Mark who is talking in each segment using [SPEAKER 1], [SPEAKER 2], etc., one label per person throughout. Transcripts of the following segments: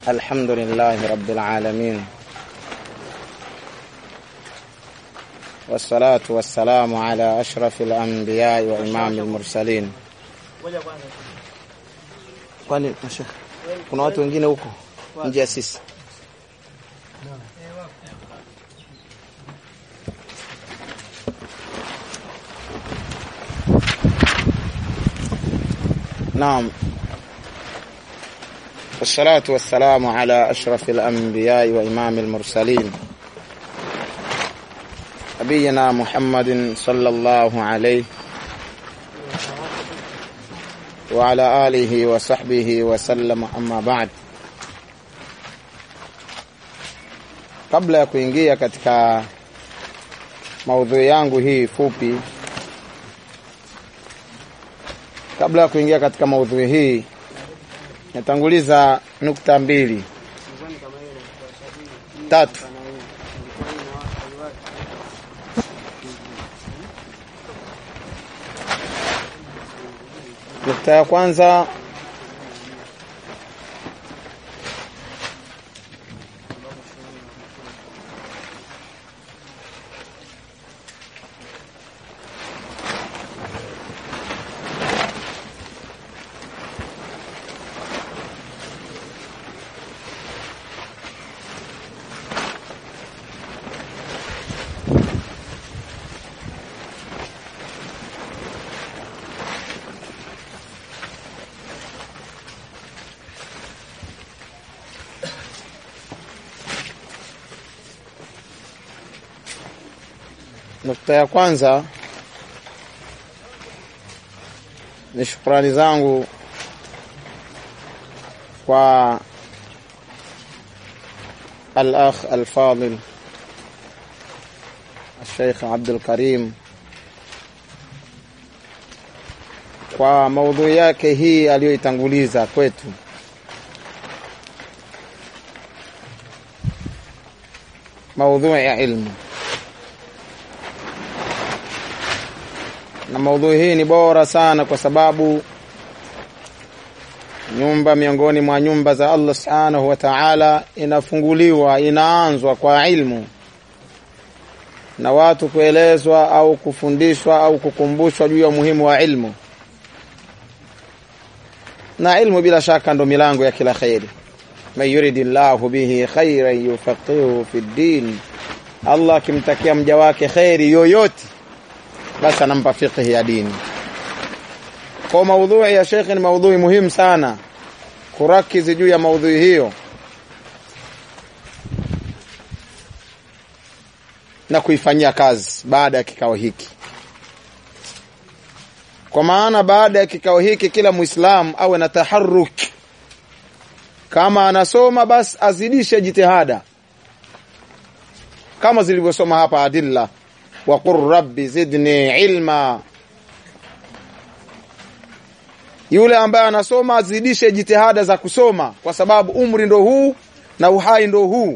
[SPEAKER 1] الحمد لله رب العالمين والصلاة والسلام على أشرف الأنبياء وإمام المرسلين. Kwani mashekhe, kuna watu wengine huko nje ya sisi? Naam. والصلاة والسلام على أشرف الأنبياء وإمام المرسلين نبينا محمد صلى الله عليه وعلى آله وصحبه وسلم أما بعد kabla ya kuingia katika maudhui yangu hii fupi kabla ya kuingia katika maudhui hii natanguliza nukta mbili tatu. Nukta ya kwanza Nukta ya kwanza ni shukrani zangu kwa al-akh al-fadil Sheikh Abdul Karim kwa maudhui yake hii aliyoitanguliza kwetu. Maudhui ya ilmu. na maudhui hii ni bora sana kwa sababu nyumba miongoni mwa nyumba za Allah subhanahu wa ta'ala inafunguliwa inaanzwa kwa ilmu na watu kuelezwa au kufundishwa au kukumbushwa juu ya umuhimu wa ilmu na ilmu bila shaka ndo milango ya kila khairi man yuridillahu bihi khairan yufaqihu fi ddin Allah akimtakia mja wake khairi yoyote basi anampa fiqhi ya dini. Kwa maudhui ya Sheikh ni maudhui muhimu sana, kurakizi juu ya maudhui hiyo na kuifanyia kazi baada ya kikao hiki, kwa maana baada ya kikao hiki kila Muislamu awe na taharruk. Kama anasoma basi azidishe jitihada kama zilivyosoma hapa adilla waqul rabbi zidni ilma. Yule ambaye anasoma azidishe jitihada za kusoma, kwa sababu umri ndo huu na uhai ndo huu.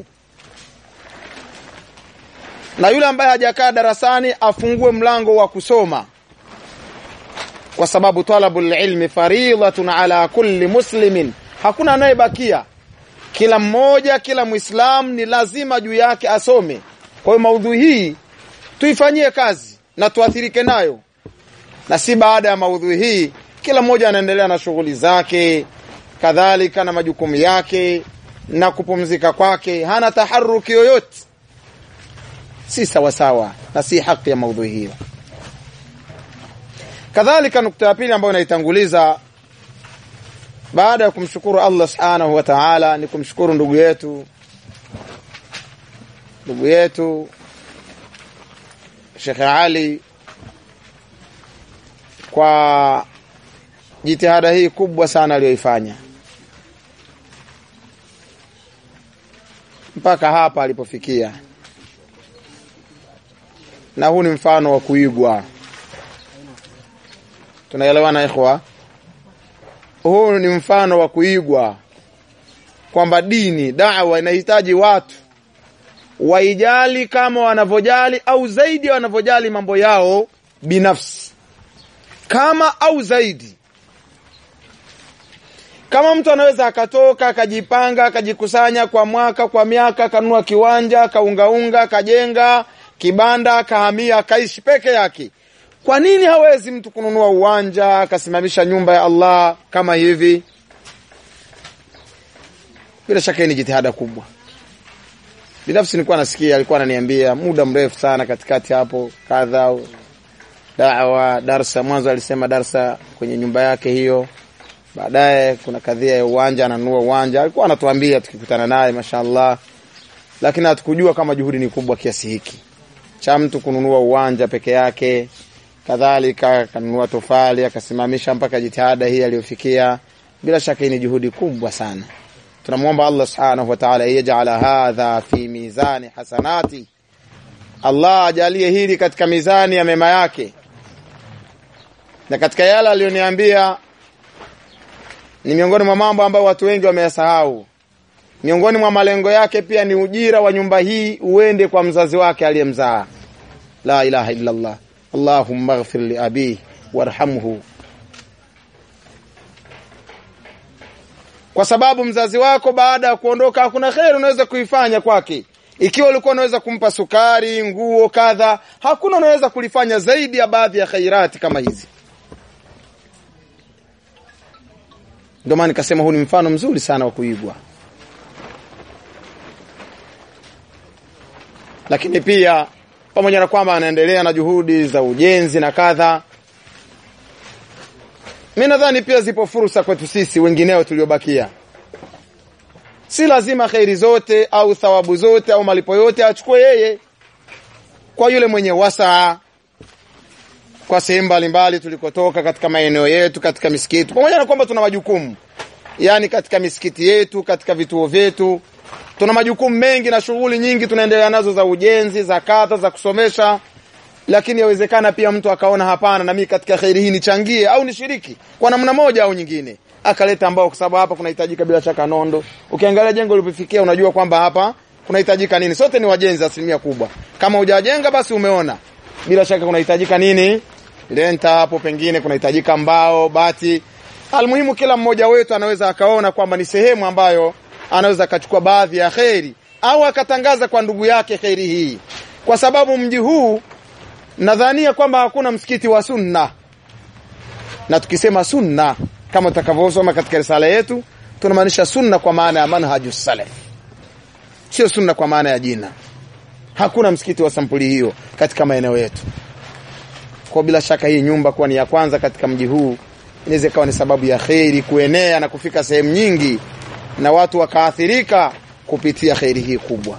[SPEAKER 1] Na yule ambaye hajakaa darasani afungue mlango wa kusoma, kwa sababu talabul ilmi faridhatun ala kulli muslimin, hakuna anayebakia. Kila mmoja, kila Muislamu ni lazima juu yake asome. Kwa hiyo maudhui hii tuifanyie kazi na tuathirike nayo, na si baada ya maudhui hii kila mmoja anaendelea na shughuli zake, kadhalika na majukumu yake na kupumzika kwake, hana taharuki yoyote. Si sawasawa na si haki ya maudhui hiyo. Kadhalika, nukta ya pili ambayo inaitanguliza baada ya kumshukuru Allah subhanahu wa ta'ala ni kumshukuru ndugu yetu ndugu yetu Sheikh Ali kwa jitihada hii kubwa sana aliyoifanya mpaka hapa alipofikia, na huu ni mfano wa kuigwa. Tunaelewana ikhwa? Huu ni mfano wa kuigwa kwamba dini, dawa inahitaji watu waijali kama wanavyojali au zaidi wanavyojali mambo yao binafsi, kama au zaidi. kama mtu anaweza akatoka akajipanga akajikusanya kwa mwaka kwa miaka akanunua kiwanja akaungaunga akajenga kibanda akahamia akaishi peke yake kwa nini hawezi mtu kununua uwanja akasimamisha nyumba ya Allah kama hivi bila shaka hii ni jitihada kubwa binafsi nilikuwa nasikia alikuwa ananiambia muda mrefu sana katikati hapo kadha dawa darsa mwanzo alisema darsa kwenye nyumba yake hiyo baadaye kuna kadhia ya uwanja ananunua uwanja alikuwa anatuambia tukikutana naye mashaallah lakini hatukujua kama juhudi ni kubwa kiasi hiki cha mtu kununua uwanja peke yake kadhalika akanunua tofali akasimamisha mpaka jitihada hii aliyofikia bila shaka hii ni juhudi kubwa sana tunamwomba Allah subhanahu wa ta'ala yaj'ala hadha fi mizani hasanati Allah ajalie hili katika mizani ya mema yake na katika yale aliyoniambia ni miongoni mwa mambo ambayo watu wengi wameyasahau miongoni mwa malengo yake pia ni ujira wa nyumba hii uende kwa mzazi wake aliyemzaa la ilaha illa Allah Allahumma ighfir li abi warhamhu kwa sababu mzazi wako baada ya kuondoka hakuna kheri unaweza kuifanya kwake ikiwa ulikuwa unaweza kumpa sukari nguo kadha hakuna unaweza kulifanya zaidi ya baadhi ya khairati kama hizi ndio maana nikasema huu ni mfano mzuri sana wa kuigwa lakini pia pamoja na kwamba anaendelea na juhudi za ujenzi na kadha mi nadhani pia zipo fursa kwetu sisi wengineo tuliobakia si lazima kheri zote au thawabu zote au malipo yote achukue yeye kwa yule mwenye wasaa kwa sehemu mbalimbali tulikotoka katika maeneo yetu katika misikiti pamoja na kwamba tuna majukumu yani katika misikiti yetu katika vituo vyetu tuna majukumu mengi na shughuli nyingi tunaendelea nazo za ujenzi za kadha za kusomesha lakini yawezekana pia mtu akaona hapana na mimi katika khairi hii nichangie au nishiriki kwa namna moja au nyingine akaleta ambao kwa sababu hapa kunahitajika bila shaka nondo ukiangalia jengo lilipofikia unajua kwamba hapa kunahitajika nini sote ni wajenzi asilimia kubwa kama hujajenga basi umeona bila shaka kunahitajika nini lenta hapo pengine kunahitajika mbao bati almuhimu kila mmoja wetu anaweza akaona kwamba ni sehemu ambayo anaweza akachukua baadhi ya kheri au akatangaza kwa ndugu yake kheri hii kwa sababu mji huu nadhania kwamba hakuna msikiti wa sunna na tukisema sunna kama tutakavyosoma katika risala yetu tunamaanisha sunna kwa maana ya manhaju salaf sio sunna kwa maana ya jina hakuna msikiti wa sampuli hiyo katika maeneo yetu kwa bila shaka hii nyumba kuwa ni ya kwanza katika mji huu inaweza ikawa ni sababu ya kheri kuenea na kufika sehemu nyingi na watu wakaathirika kupitia kheri hii kubwa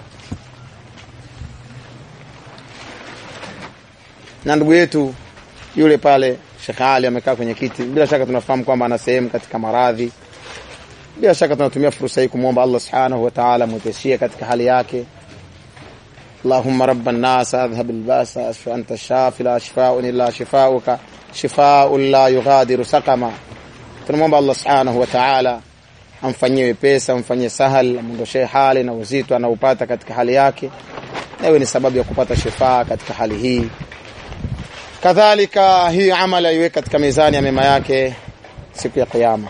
[SPEAKER 1] na ndugu yetu yule pale Sheikh Ali amekaa kwenye kiti bila shaka tunafahamu kwamba ana sehemu katika maradhi bila shaka tunatumia fursa hii kumwomba Allah subhanahu wa ta'ala mwepeshie katika hali yake اللهم رب الناس اذهب الباس اشف انت الشافي لا شفاء الا شفاؤك شفاء لا يغادر سقما tunamwomba Allah subhanahu wa ta'ala amfanyie wepesa amfanyie sahal amondoshe hali na uzito anaupata katika hali yake na iwe ni sababu ya kupata shifaa katika hali hii kadhalika hii amali aiweke katika mizani ya mema yake siku ya kiyama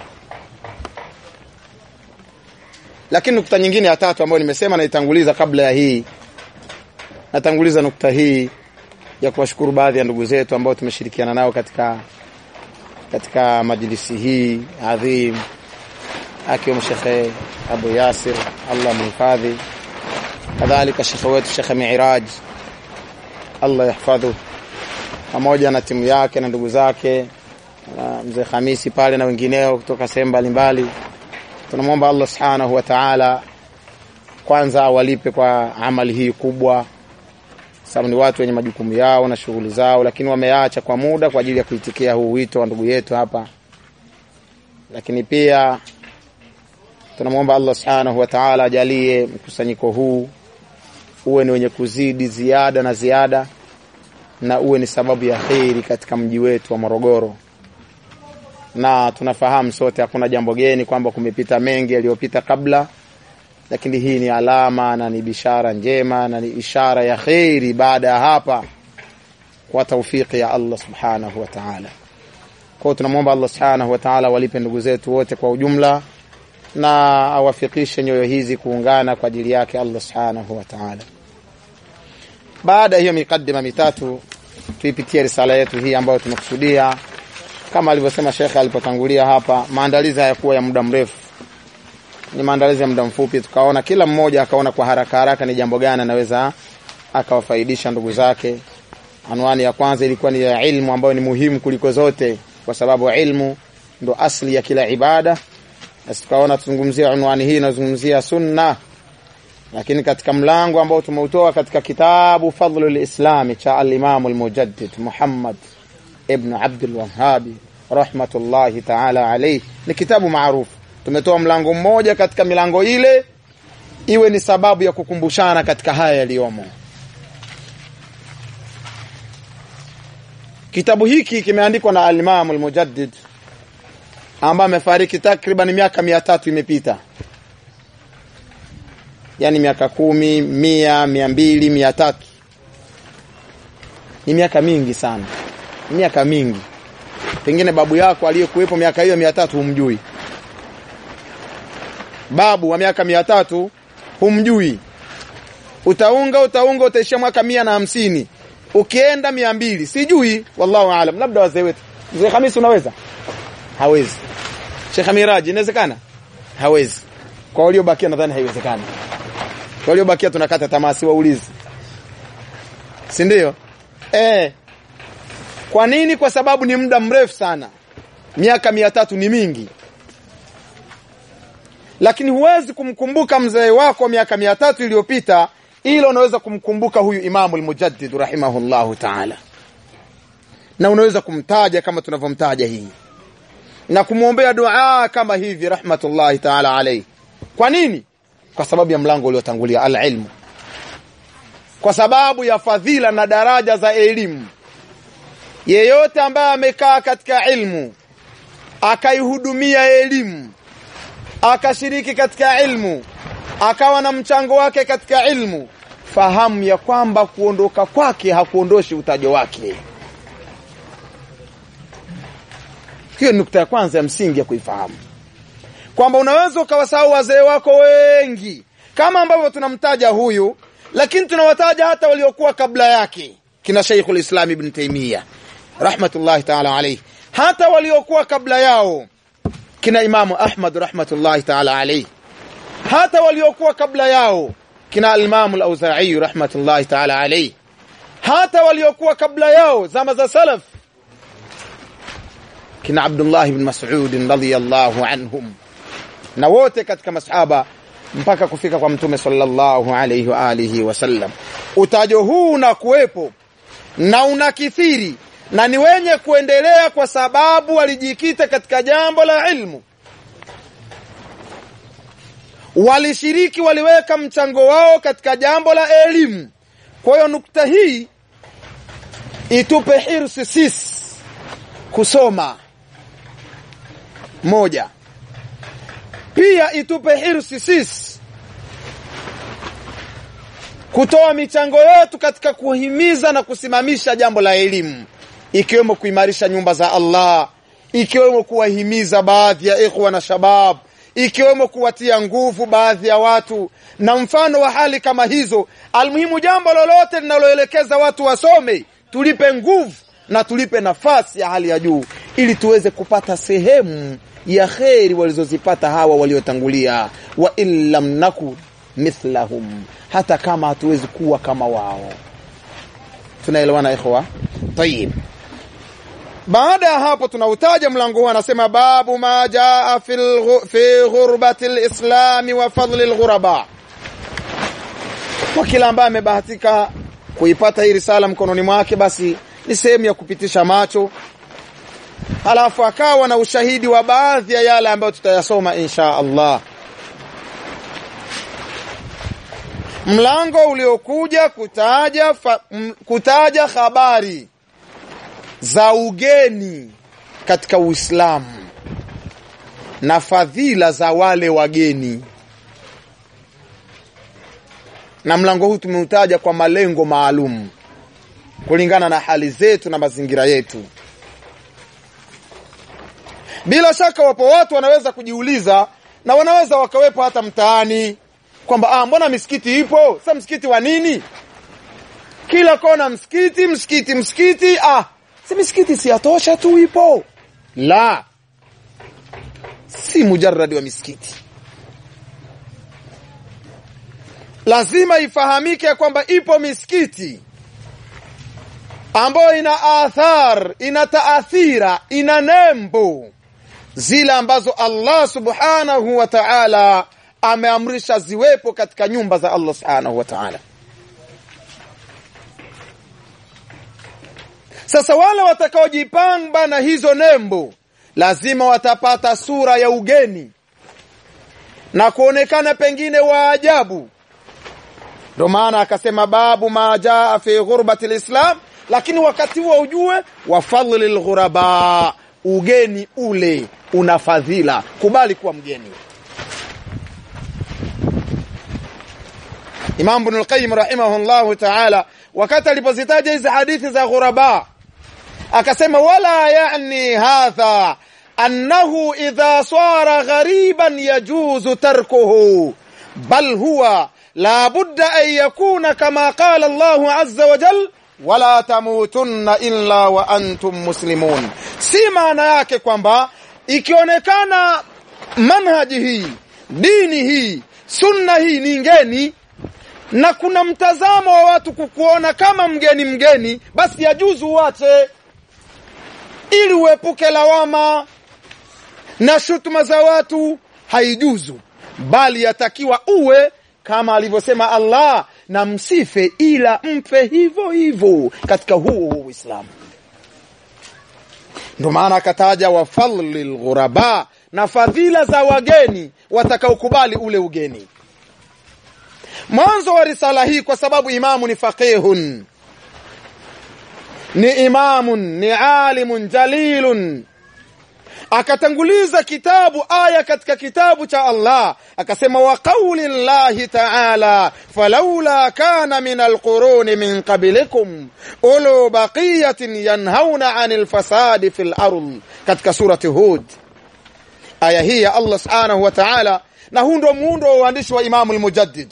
[SPEAKER 1] lakini nukta nyingine ya tatu ambayo nimesema naitanguliza kabla ya hii natanguliza nukta hii ya kuwashukuru baadhi ya ndugu zetu ambao tumeshirikiana nao katika katika majlisi hii adhim akiwemo Shekhe Abu Yasir Allah mhifadhi kadhalika shekhe wetu Shekhe Miraj Allah yahfadhu pamoja na timu yake na ndugu zake na mzee Hamisi pale na wengineo kutoka sehemu mbalimbali tunamwomba Allah subhanahu wa ta'ala kwanza awalipe kwa amali hii kubwa sababu ni watu wenye majukumu yao na shughuli zao lakini wameacha kwa muda kwa ajili ya kuitikia huu wito wa ndugu yetu hapa lakini pia tunamwomba Allah subhanahu wa ta'ala ajalie mkusanyiko huu uwe ni wenye kuzidi ziada na ziada na uwe ni sababu ya kheri katika mji wetu wa Morogoro na tunafahamu sote hakuna jambo geni kwamba kumepita mengi yaliyopita kabla lakini hii ni alama na ni bishara njema na ni ishara ya kheri baada ya hapa kwa taufiki ya Allah subhanahu wa ta'ala kwa tunamwomba Allah subhanahu wa ta'ala walipe ndugu zetu wote kwa ujumla na awafikishe nyoyo hizi kuungana kwa ajili yake Allah subhanahu wa ta'ala. Baada ya hiyo mikadima mitatu, tuipitie risala yetu hii ambayo tumekusudia kama alivyosema Sheikh alipotangulia hapa, maandalizi hayakuwa ya muda mrefu, ni maandalizi ya muda mfupi. Tukaona kila mmoja akaona kwa haraka haraka ni jambo gani anaweza akawafaidisha ndugu zake. Anwani ya kwanza ilikuwa ni ya ilmu ambayo ni muhimu kuliko zote, kwa sababu ilmu ndo asli ya kila ibada. Basi tukaona tuzungumzia unwani hii inazungumzia sunna, lakini katika mlango ambao tumeutoa katika kitabu Fadlul Islami cha al-Imam al-Mujaddid Muhammad ibn Abdul Wahhabi rahmatullahi ta'ala alayhi, ni kitabu maarufu. Tumetoa mlango mmoja katika milango ile iwe ni sababu ya kukumbushana katika haya yaliyomo. Kitabu hiki kimeandikwa na al-Imam al-Mujaddid ambaye amefariki takriban miaka mia tatu imepita, yaani miaka kumi, mia, mia mbili, mia tatu. Ni miaka mingi sana, ni miaka mingi. Pengine babu yako aliyekuwepo miaka hiyo mia tatu humjui, babu wa miaka mia tatu humjui. Utaunga utaunga, utaishia mwaka mia na hamsini, ukienda mia mbili, sijui, wallahu aalam. Labda wazee wetu. Mzee Hamisi, unaweza? Hawezi. Sheikh Miraji inawezekana? Hawezi. Kwa waliobakia nadhani haiwezekani. Kwa waliobakia tunakata tamaa, si waulizi. Si ndio? Eh. Kwa nini? Kwa sababu ni muda mrefu sana. Miaka mia tatu ni mingi. Lakini huwezi kumkumbuka mzee wako miaka mia tatu iliyopita ila unaweza kumkumbuka huyu Imamu al-Mujaddid rahimahullahu ta'ala. Na unaweza kumtaja kama tunavyomtaja hii na kumwombea dua kama hivi rahmatullahi ta'ala alayhi. Kwa nini? Kwa sababu ya mlango uliotangulia al-ilmu, kwa sababu ya fadhila na daraja za elimu. Yeyote ambaye amekaa katika ilmu akaihudumia elimu akashiriki katika ilmu akawa na mchango wake katika ilmu, fahamu ya kwamba kuondoka kwake hakuondoshi utajo wake. Hiyo ni nukta ya kwanza ya msingi ya kuifahamu kwamba unaweza ukawasahau wazee wako wengi kama ambavyo tunamtaja huyu, lakini tunawataja hata waliokuwa kabla yake, kina Sheikhul Islam Ibn Taymiyyah rahmatullahi ta'ala alayhi, hata waliokuwa kabla yao kina Imamu Ahmad rahmatullahi ta'ala alayhi, hata waliokuwa kabla yao kina Al-Imamu Al-Auza'i rahmatullahi ta'ala alayhi, hata waliokuwa kabla yao zama za salaf kina Abdullah ibn Mas'ud radhiyallahu anhum na wote katika masahaba mpaka kufika kwa Mtume sallallahu alayhi wa alihi wasallam. Utajo huu unakuwepo na unakithiri na ni wenye kuendelea kwa sababu walijikita katika jambo la ilmu, walishiriki, waliweka mchango wao katika jambo la elimu. Kwa hiyo nukta hii itupe hirsi sisi kusoma moja pia itupe hirsi sisi kutoa michango yetu katika kuhimiza na kusimamisha jambo la elimu, ikiwemo kuimarisha nyumba za Allah, ikiwemo kuwahimiza baadhi ya ikhwa na shabab, ikiwemo kuwatia nguvu baadhi ya watu na mfano wa hali kama hizo. Almuhimu, jambo lolote linaloelekeza watu wasome, tulipe nguvu na tulipe nafasi ya hali ya juu ili tuweze kupata sehemu ya kheri walizozipata hawa waliotangulia, wa in lam naku mithlahum, hata kama hatuwezi kuwa kama wao. Tunaelewana ikhwa? Tayib. Baada ya hapo tunautaja mlango huu, anasema babu ma jaa fi ghurbati lislami wa fadli lghuraba. Kwa kila ambaye amebahatika kuipata hii risala mkononi mwake, basi ni sehemu ya kupitisha macho halafu akawa na ushahidi wa baadhi ya yale ambayo tutayasoma insha Allah. Mlango uliokuja kutaja, fa, m, kutaja habari za ugeni katika Uislamu na fadhila za wale wageni, na mlango huu tumeutaja kwa malengo maalum kulingana na hali zetu na mazingira yetu. Bila shaka wapo watu wanaweza kujiuliza, na wanaweza wakawepo hata mtaani kwamba ah, mbona misikiti ipo sasa msikiti wa nini kila kona msikiti msikiti msikiti ah si misikiti si yatosha tu ipo la si mujarradi wa misikiti lazima ifahamike kwamba ipo misikiti ambayo ina athar ina taathira ina nembo zile ambazo Allah subhanahu wa ta'ala ameamrisha ziwepo katika nyumba za Allah subhanahu wa ta'ala sasa wale watakaojipamba na hizo nembo lazima watapata sura ya ugeni na kuonekana pengine wa ajabu ndio maana akasema babu ma jaa fi ghurbati lislam lakini wakati huo ujue wa fadli lghuraba ugeni ule una fadhila kubali kuwa mgeni Imam Ibn al-Qayyim rahimahullahu ta'ala wakati alipozitaja hizi hadithi za ghuraba akasema wala yani hadha annahu idha sara ghariban yajuzu tarkuhu bal huwa la budda an yakuna kama qala Allah azza wa jal wala tamutunna illa wa antum muslimun si maana yake kwamba ikionekana manhaji hii dini hii sunna hii ni ngeni na kuna mtazamo wa watu kukuona kama mgeni mgeni basi yajuzu uache ili uepuke lawama na shutuma za watu haijuzu bali yatakiwa uwe kama alivyosema Allah na msife ila mfe hivyo hivyo katika huo huo Uislamu ndio maana akataja wa fadli lghuraba na fadhila za wageni watakaokubali ule ugeni mwanzo wa risala hii kwa sababu imamu ni faqihun ni imamun ni alimun jalilun akatanguliza kitabu aya katika kitabu cha Allah akasema wa qauli llahi ta'ala falawla kana min alquruni min qablikum ulu baqiyatin yanhauna 'anil fasadi fil ard katika surati hud aya hii ya Allah subhanahu wa ta'ala na huu ndio muundo wa uandishi wa Imamu al-Mujaddid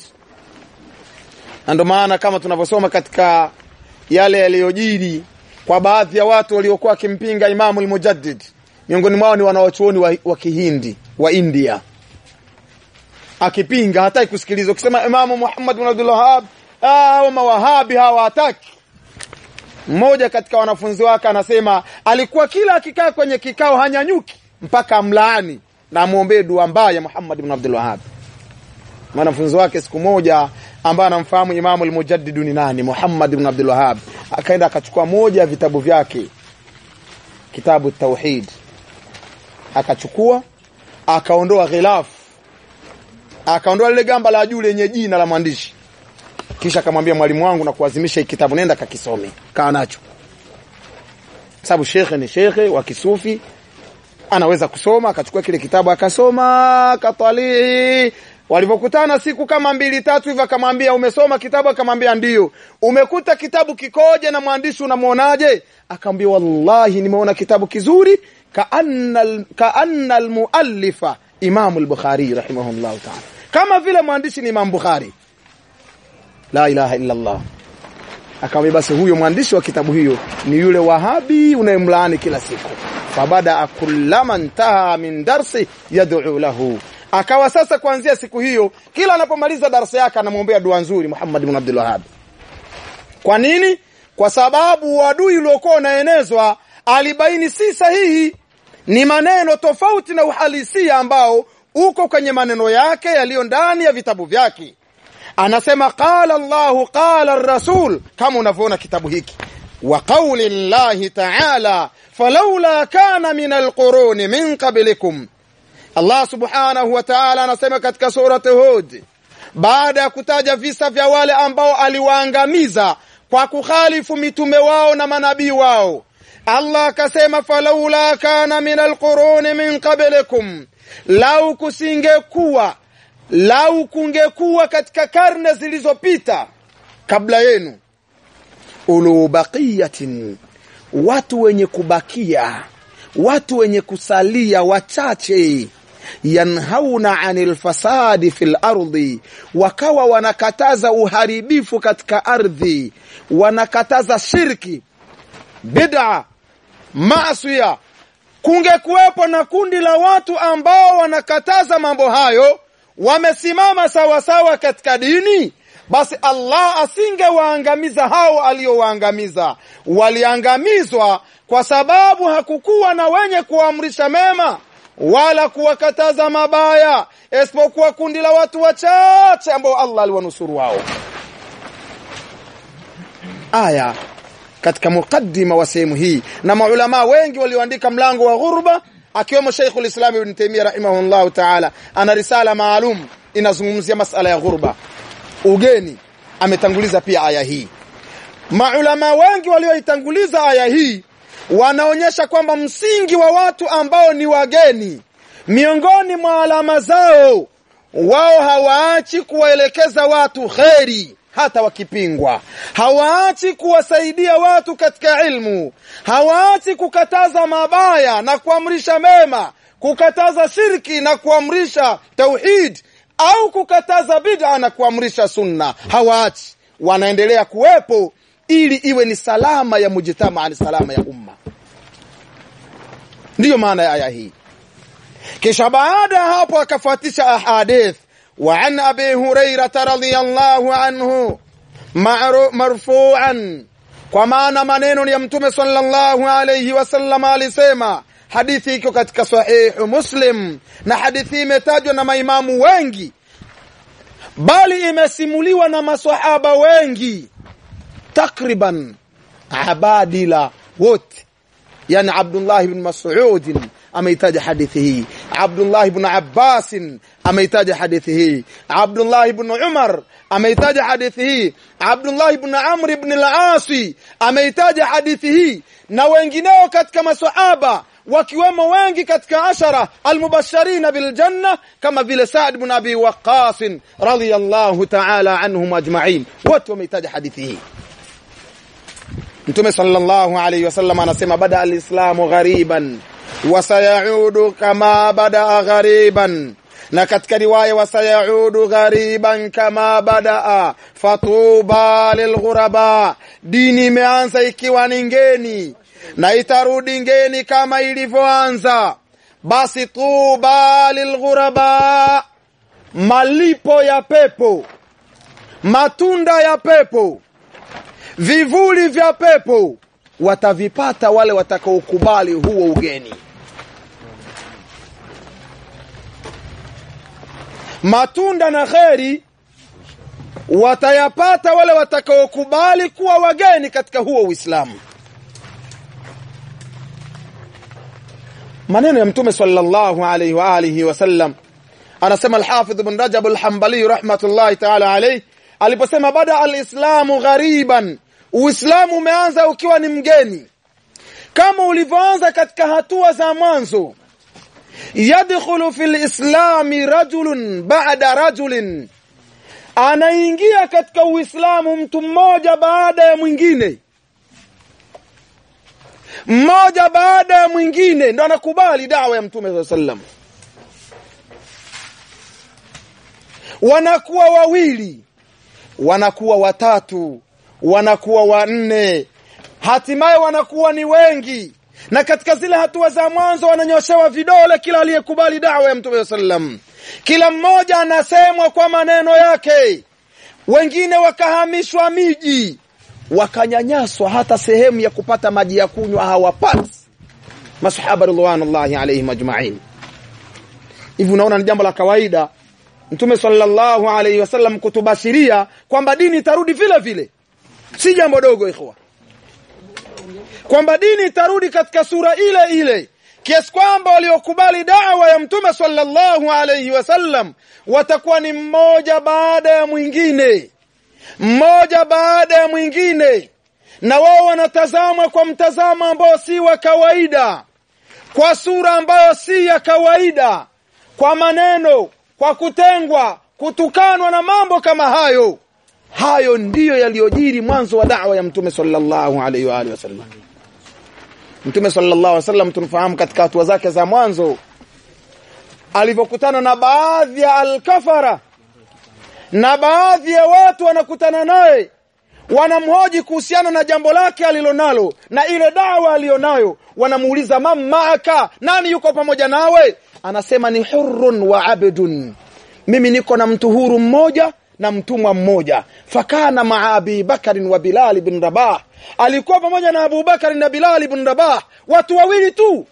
[SPEAKER 1] na ndio maana kama tunavyosoma katika yale yaliyojiri kwa baadhi ya watu waliokuwa wakimpinga Imamu al-Mujaddid miongoni mwao ni wanawachuoni wa, wa Kihindi wa India akipinga hataki kusikiliza ukisema Imamu Muhammad bin Abdul Wahhab ah mawahabi hawataki mmoja katika wanafunzi wake anasema alikuwa kila akikaa kwenye kikao hanyanyuki mpaka amlaani na amwombee dua mbaya Muhammad bin Abdul Wahhab mwanafunzi wake siku moja ambaye anamfahamu Imamu al-Mujaddid ni nani Muhammad bin Abdul Wahhab akaenda akachukua moja ya vitabu vyake kitabu tauhid akachukua akaondoa ghilaf akaondoa lile gamba la juu lenye jina la mwandishi kisha akamwambia mwalimu wangu na kuazimisha hiki kitabu nenda kakisome kaa nacho sababu shekhe ni shekhe wa kisufi anaweza kusoma akachukua kile kitabu akasoma akatalii walivyokutana siku kama mbili tatu hivyo akamwambia umesoma kitabu akamwambia ndiyo umekuta kitabu kikoje na mwandishi unamwonaje akamwambia wallahi nimeona kitabu kizuri kaanna kaanna almuallifa imamu al-bukhari rahimahullah ta'ala kama vile mwandishi ni imam bukhari la ilaha illa allah akamwambia basi huyo mwandishi wa kitabu hiyo ni yule wahabi unayemlaani kila siku fabada kullama ntaha min darsi yad'u lahu akawa sasa kuanzia siku hiyo kila anapomaliza darasa yake anamwombea dua nzuri Muhammad ibn Abdul Wahhab kwa nini kwa sababu uadui uliokuwa unaenezwa alibaini si sahihi ni maneno tofauti na uhalisia ambao uko kwenye maneno yake yaliyo ndani ya vitabu vyake anasema qala Allahu qala rasul kama unavyoona kitabu hiki wa qawli llahi ta'ala falawla kana min alquruni min qablikum Allah subhanahu wa ta'ala anasema katika surati Hud baada ya kutaja visa vya wale ambao aliwaangamiza kwa kukhalifu mitume wao na manabii wao Allah akasema falaula kana min alquruni min qablikum lau kusingekuwa lau kungekuwa katika karne zilizopita kabla yenu ulu baqiyatin watu wenye kubakia watu wenye kusalia wachache yanhauna anil fasadi fil ardi, wakawa wanakataza uharibifu katika ardhi, wanakataza shirki, bid'a, maasiya. Kungekuwepo na kundi la watu ambao wanakataza mambo hayo, wamesimama sawasawa katika dini, basi Allah asingewaangamiza hao aliowaangamiza. Waliangamizwa kwa sababu hakukuwa na wenye kuamrisha mema wala kuwakataza mabaya, isipokuwa kundi la watu wachache ambao Allah aliwanusuru wao. Aya katika mukaddima wa sehemu hii, na maulamaa wengi walioandika mlango wa ghurba, akiwemo Sheikhul Islam Ibn Taymiyyah rahimahullahu ta'ala, ana risala maalum inazungumzia masala ya ghurba, ugeni. Ametanguliza pia aya hii. Maulamaa wengi walioitanguliza aya hii wanaonyesha kwamba msingi wa watu ambao ni wageni, miongoni mwa alama zao, wao hawaachi kuwaelekeza watu kheri hata wakipingwa, hawaachi kuwasaidia watu katika ilmu, hawaachi kukataza mabaya na kuamrisha mema, kukataza shirki na kuamrisha tauhid, au kukataza bid'a na kuamrisha sunna. Hawaachi, wanaendelea kuwepo ili iwe ni salama ya mujtamaa, ni salama ya umma. Ndiyo maana ya aya hii. Kisha baada ya hapo akafuatisha ahadith wa an abi hurairata radhiyallahu anhu marfu'an, kwa maana maneno ya Mtume sallallahu alayhi wasallam alisema. Hadithi iko katika sahihu Muslim na hadithi imetajwa na maimamu wengi, bali imesimuliwa na maswahaba wengi takriban abadila wote, yani Abdullah ibn Mas'ud ameitaja hadithi hii, Abdullah ibn Abbas ameitaja hadithi hii, Abdullah ibn Umar ameitaja hadithi hii, Abdullah ibn Amr ibn al-As ameitaja hadithi hii, na wengineo katika maswahaba wakiwemo wengi katika ashara almubashirina biljanna kama vile Saad ibn Abi Waqqas radhiyallahu ta'ala anhum ajma'in, wote wameitaja hadithi hii. Mtume sallallahu alayhi wasallam anasema bada alislamu ghariban wa sayaudu kama badaa ghariban, na katika riwaya wa sayaudu ghariban kama badaa fatuba lilghuraba, dini imeanza ikiwa ni ngeni na itarudi ngeni kama ilivyoanza. Basi tuba lilghuraba, malipo ya pepo, matunda ya pepo vivuli vya pepo watavipata wale watakaokubali huo ugeni. Matunda na kheri watayapata wale watakaokubali kuwa wageni katika huo Uislamu. Maneno ya Mtume sallallahu alayhi wa alihi wasallam, anasema Alhafidh Ibn Rajab Alhambali rahmatullahi taala alayhi aliposema bada alislamu ghariban, Uislamu umeanza ukiwa ni mgeni, kama ulivyoanza katika hatua za mwanzo. Yadkhulu fi lislami rajulun ba'da rajulin, anaingia katika Uislamu mtu mmoja baada ya mwingine, mmoja baada ya mwingine, ndo anakubali dawa ya Mtume saa sallam. Wanakuwa wawili wanakuwa watatu, wanakuwa wanne, hatimaye wanakuwa ni wengi. Na katika zile hatua za mwanzo wananyoshewa vidole kila aliyekubali dawa ya Mtume sallam. Kila mmoja anasemwa kwa maneno yake, wengine wakahamishwa miji, wakanyanyaswa, hata sehemu ya kupata maji ya kunywa hawapati. Masahaba ridwanullahi alaihim ajmain. Hivi unaona ni jambo la kawaida Mtume sallallahu alaihi wasallam kutubashiria kwamba dini itarudi vile vile, si jambo dogo ikhwa, kwamba dini itarudi katika sura ile ile, kiasi kwamba waliokubali dawa ya Mtume sallallahu alaihi wasallam watakuwa ni mmoja baada ya mwingine, mmoja baada ya mwingine, na wao wanatazamwa kwa mtazamo ambao si wa kawaida, kwa sura ambayo si ya kawaida, kwa maneno kwa kutengwa, kutukanwa na mambo kama hayo. Hayo ndiyo yaliyojiri mwanzo wa da'wa ya Mtume sallallahu alaihi wa alihi wasallam. Mtume sallallahu alaihi wasallam tunafahamu katika hatua zake za mwanzo alivyokutana na baadhi ya alkafara na baadhi ya watu wanakutana naye wanamhoji kuhusiana na jambo lake alilonalo na ile dawa aliyonayo wanamuuliza mam maaka nani yuko pamoja nawe anasema ni hurrun wa abdun mimi niko na mtu huru mmoja na mtumwa mmoja fakana maa abi bakarin wa bilali bin rabah alikuwa pamoja na abubakari na bilali bin rabah watu wawili tu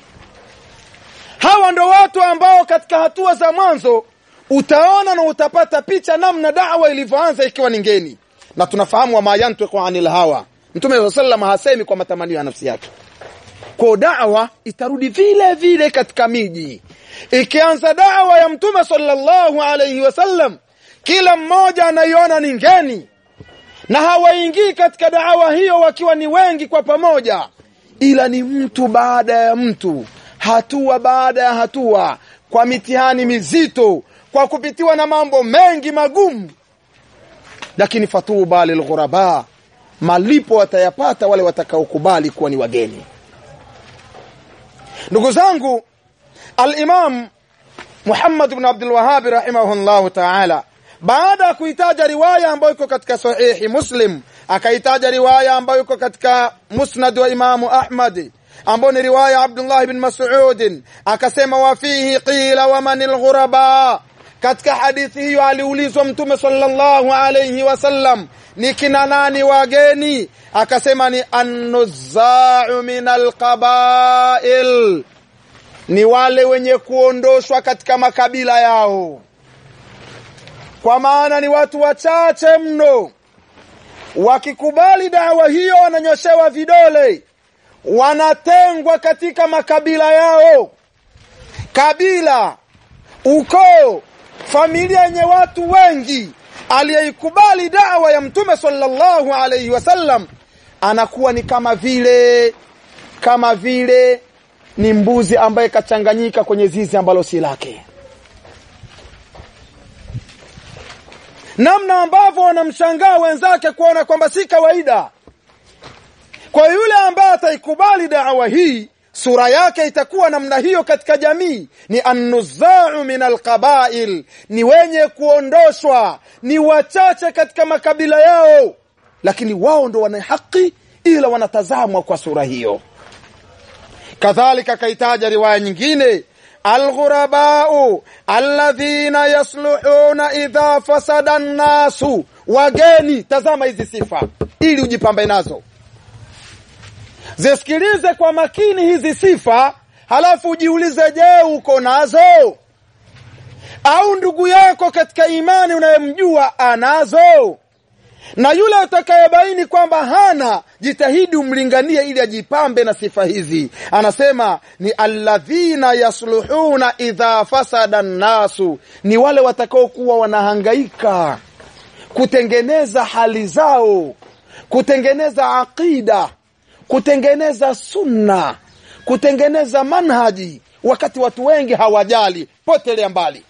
[SPEAKER 1] hawa ndo watu ambao katika hatua za mwanzo utaona na utapata picha namna dawa ilivyoanza ikiwa ni ngeni na tunafahamu wama yantiqu anil hawa mtume saa sallam hasemi kwa matamanio ya nafsi yake kwa dawa itarudi vile vile katika miji ikianza dawa ya mtume sallallahu alayhi wasallam kila mmoja anaiona ni ngeni na hawaingii katika dawa hiyo wakiwa ni wengi kwa pamoja ila ni mtu baada ya mtu hatua baada ya hatua kwa mitihani mizito kwa kupitiwa na mambo mengi magumu lakini fatuba lilghuraba malipo watayapata wale watakaokubali kuwa ni wageni ndugu zangu al-Imam Muhammad ibn Abdul Wahhab rahimahullahu ta'ala baada ya kuitaja riwaya ambayo iko katika sahihi Muslim akaitaja riwaya ambayo iko katika Musnad wa Imam Ahmad ambayo ni riwaya Abdullah ibn Mas'ud akasema wa fihi qila wa manil ghuraba katika hadithi hiyo aliulizwa mtume sallallahu alayhi wasallam ni kina nani wageni akasema ni annuzau min alqabail ni wale wenye kuondoshwa katika makabila yao kwa maana ni watu wachache mno wakikubali dawa hiyo wananyoshewa vidole wanatengwa katika makabila yao kabila ukoo familia yenye watu wengi aliyeikubali dawa ya mtume sallallahu alayhi wasallam anakuwa ni kama vile kama vile ni mbuzi ambaye kachanganyika kwenye zizi ambalo si lake namna ambavyo wanamshangaa wenzake kuona kwamba si kawaida kwa yule ambaye ataikubali dawa hii sura yake itakuwa namna hiyo katika jamii ni annuzau min alqabail ni wenye kuondoshwa ni wachache katika makabila yao lakini wao ndo wana haki ila wanatazamwa kwa sura hiyo kadhalika kaitaja riwaya nyingine alghurabau alladhina yasluhuna idha fasada nnasu wageni tazama hizi sifa ili ujipambe nazo zisikilize kwa makini hizi sifa halafu ujiulize je uko nazo au ndugu yako katika imani unayemjua anazo na yule atakayebaini kwamba hana jitahidi umlinganie ili ajipambe na sifa hizi anasema ni alladhina yasluhuna idha fasada nnasu ni wale watakaokuwa wanahangaika kutengeneza hali zao kutengeneza aqida kutengeneza sunna kutengeneza manhaji wakati watu wengi hawajali potelea mbali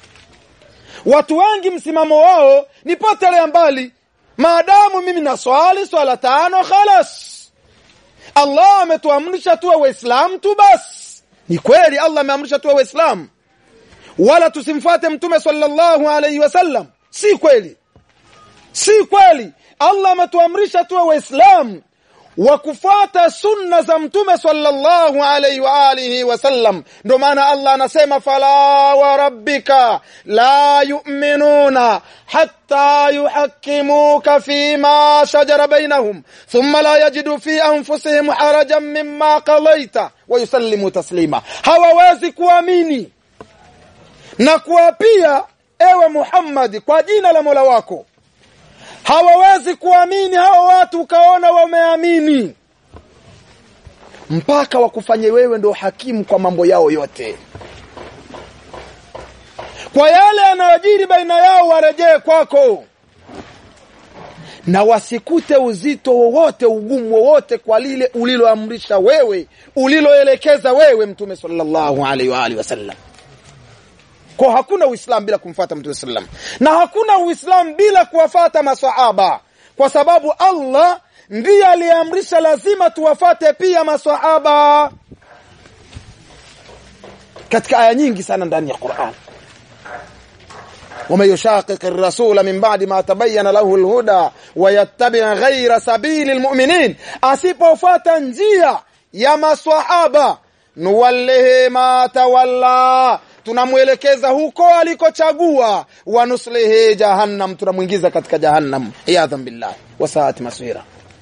[SPEAKER 1] watu wengi msimamo wao ni potelea mbali maadamu mimi na swali swala tano khalas allah ametuamrisha tuwe waislamu tu basi ni kweli allah ameamrisha tuwe waislamu wala tusimfuate mtume sallallahu alaihi wasallam si kweli si kweli allah ametuamrisha tuwe waislamu wa kufuata sunna za mtume sallallahu alaihi wa alihi wasallam ndio maana Allah anasema fala wa rabbika la yu'minuna hatta yuhakkimuka fima shajara bainahum thumma la yajidu fi anfusihim harajan mimma qadaita wa yusallimu taslima hawawezi kuamini na kuapia ewe Muhammad kwa jina la Mola wako hawawezi kuamini hao watu ukaona wameamini mpaka wakufanye wewe ndo hakimu kwa mambo yao yote kwa yale yanayojiri baina yao warejee kwako na wasikute uzito wowote ugumu wowote kwa lile uliloamrisha wewe uliloelekeza wewe mtume sallallahu alaihi wa alihi wasallam kwa hakuna uislamu bila kumfuata mtume sallam na hakuna uislamu bila kuwafata masahaba kwa sababu allah ndiye aliyeamrisha lazima tuwafate pia masahaba katika aya nyingi sana ndani ya Qur'an ومن يشاقق الرسول من بعد ما تبين له الهدى ويتبع غير سبيل المؤمنين asipofuata njia ya maswahaba nuwallihi ma tawalla tunamwelekeza huko alikochagua wanuslihi jahannam tunamwingiza katika jahannam iyadhan billah wasaati maswira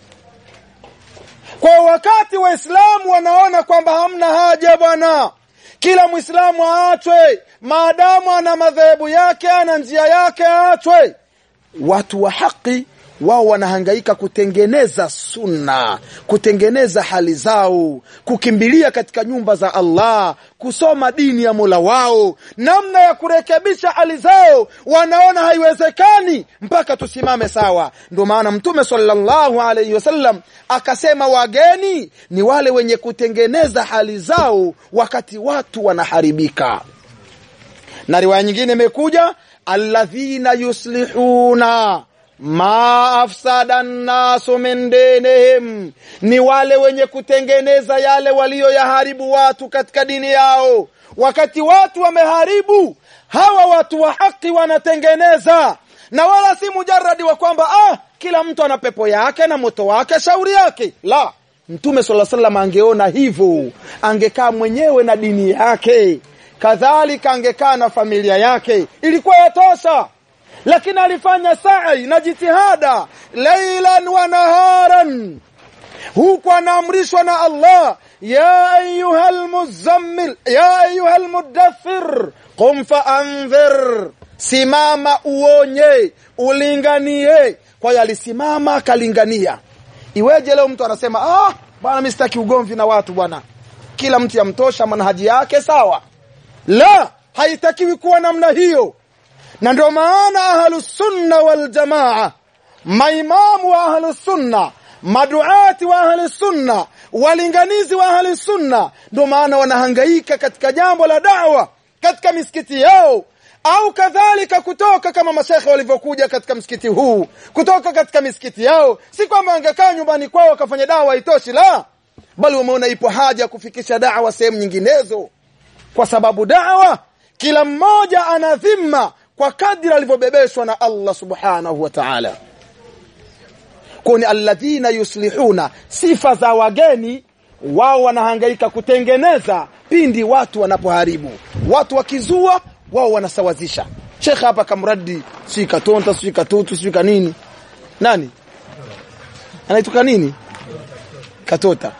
[SPEAKER 1] kwa wakati waislamu wanaona kwamba hamna haja bwana kila mwislamu aachwe maadamu ana madhehebu yake ana njia yake aachwe watu wa haki wao wanahangaika kutengeneza sunna kutengeneza hali zao kukimbilia katika nyumba za Allah kusoma dini ya Mola wao namna ya kurekebisha hali zao wanaona haiwezekani mpaka tusimame sawa ndio maana mtume sallallahu alaihi wasallam akasema wageni ni wale wenye kutengeneza hali zao wakati watu wanaharibika na riwaya nyingine imekuja alladhina yuslihuna ma afsada nnasu min dinihim, ni wale wenye kutengeneza yale waliyoyaharibu watu katika dini yao. Wakati watu wameharibu, hawa watu wa haki wanatengeneza, na wala si mujaradi wa kwamba ah, kila mtu ana pepo yake na moto wake, shauri yake. La, Mtume sala salam angeona hivyo, angekaa mwenyewe na dini yake, kadhalika angekaa na familia yake, ilikuwa yatosha lakini alifanya sa'i na jitihada lailan wa naharan huku anaamrishwa na Allah ya ayuha almuzammil ya ayuha almudaththir qum faanzir simama uonye ulinganie kwa hiyo alisimama akalingania iweje leo mtu anasema ah bwana mimi sitaki ugomvi na watu bwana kila mtu yamtosha manhaji yake sawa la haitakiwi kuwa namna hiyo na ndio maana ahlusunna waljamaa maimamu wa ahlusunna maduati wa ahlusunna walinganizi wa ahlusunna ndio maana wanahangaika katika jambo la dawa katika misikiti yao au kadhalika kutoka kama mashekhe walivyokuja katika msikiti huu kutoka katika misikiti yao si kwamba wangekaa nyumbani kwao wakafanya dawa itoshi la bali wameona ipo haja ya kufikisha dawa sehemu nyinginezo kwa sababu dawa kila mmoja ana dhima kwa kadri alivyobebeshwa na Allah subhanahu wa ta'ala kuni alladhina yuslihuna sifa za wageni wao wanahangaika kutengeneza pindi watu wanapoharibu watu wakizua wao wanasawazisha Sheikh hapa kamradi si katonta si katutu si kanini nani anaituka nini katota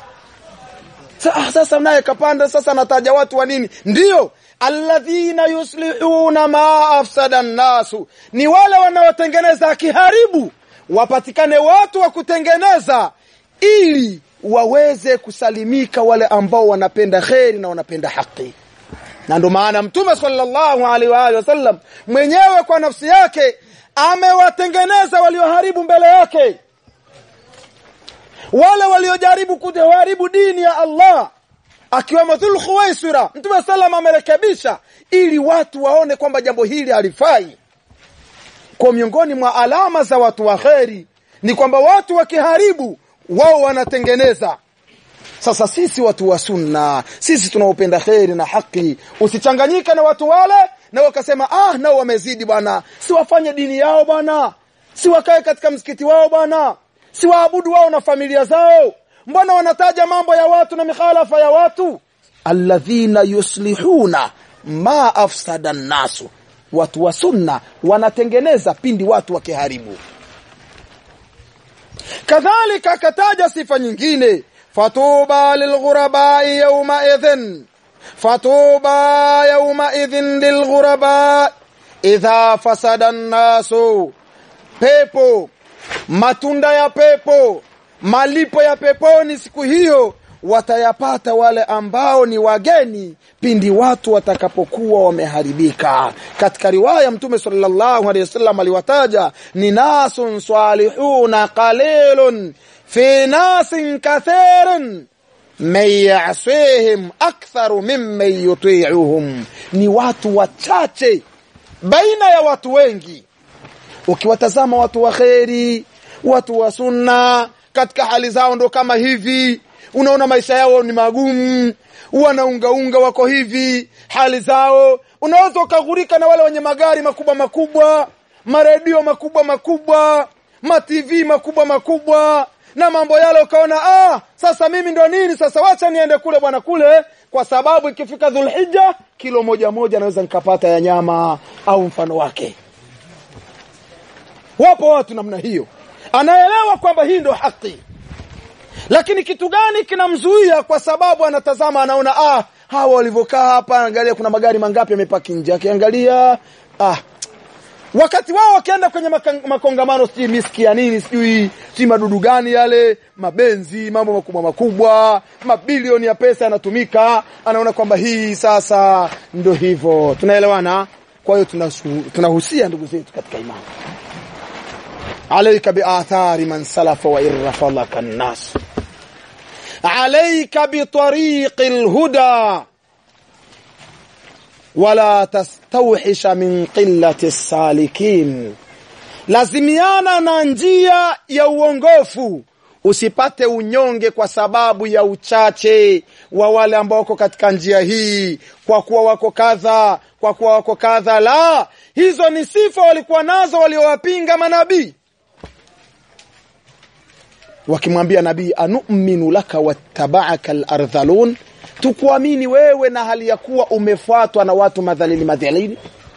[SPEAKER 1] sasa naye kapanda sasa anataja watu wa nini ndiyo alladhina yuslihuna ma afsada nnasu ni wale wanaotengeneza akiharibu wapatikane watu wa kutengeneza ili waweze kusalimika wale ambao wanapenda kheri na wanapenda haki na ndio maana mtume sallallahu alaihi wa alihi wasallam mwenyewe kwa nafsi yake amewatengeneza walioharibu mbele yake wale waliojaribu kuharibu dini ya Allah akiwemo Dhul Khuwaisira Mtume sallam amerekebisha ili watu waone kwamba jambo hili halifai. Kwa miongoni mwa alama za watu wa kheri ni kwamba watu wakiharibu wao wanatengeneza. Sasa sisi watu wa sunna, sisi tunaopenda kheri na haki, usichanganyike na watu wale na wakasema ah, nao wamezidi bwana, si wafanye dini yao bwana, si wakae katika msikiti wao bwana, si waabudu wao na familia zao mbona wanataja mambo ya watu na mikhalafa ya watu alladhina yuslihuna ma afsada nnasu watu wa sunna wanatengeneza pindi watu wakiharibu kadhalika akataja sifa nyingine fatuba lilghurabai yawma idhin fatuba yawma idhin lilghuraba idha fasada nnasu pepo matunda ya pepo malipo ya peponi siku hiyo watayapata wale ambao ni wageni pindi watu watakapokuwa wameharibika katika riwaya mtume sallallahu alaihi wasallam aliwataja ni nasun salihuna qalilun fi nasin kathirin man yasihim aktharu mimman yuti'uhum ni watu wachache baina ya watu wengi ukiwatazama watu wa kheri watu wa sunna katika hali zao ndo kama hivi unaona maisha yao ni magumu wanaungaunga wako hivi hali zao unaweza ukaghurika na wale wenye magari makubwa makubwa maredio makubwa makubwa matv makubwa makubwa na mambo yale ukaona ah sasa mimi ndo nini sasa wacha niende kule bwana kule kwa sababu ikifika dhulhija kilo moja moja naweza nikapata ya nyama au mfano wake wapo watu namna hiyo anaelewa kwamba hii ndo haki lakini kitu gani kinamzuia kwa sababu anatazama anaona ah hawa walivyokaa hapa angalia kuna magari mangapi yamepaki nje akiangalia ah wakati wao wakienda kwenye maka- makongamano sijui miski ya nini sijui sijui madudu gani yale mabenzi mambo makubwa makubwa mabilioni ya pesa yanatumika anaona kwamba hii sasa ndo hivyo tunaelewana kwa hiyo tunasu- tunahusia ndugu zetu katika imani عليك بآثار من سلف وإن رفضك الناس عليك بطريق الهدى ولا تستوحش من قلة السالكين lazimiana na njia ya uongofu usipate unyonge kwa sababu ya uchache wa wale ambao wako katika njia hii kwa kuwa wako kadha kwa kuwa wako kadha la hizo ni sifa walikuwa nazo waliowapinga manabii wakimwambia nabii anuminu laka wattabaaka lardhalun tukuamini wewe na hali ya kuwa umefuatwa na watu madhalili madhalili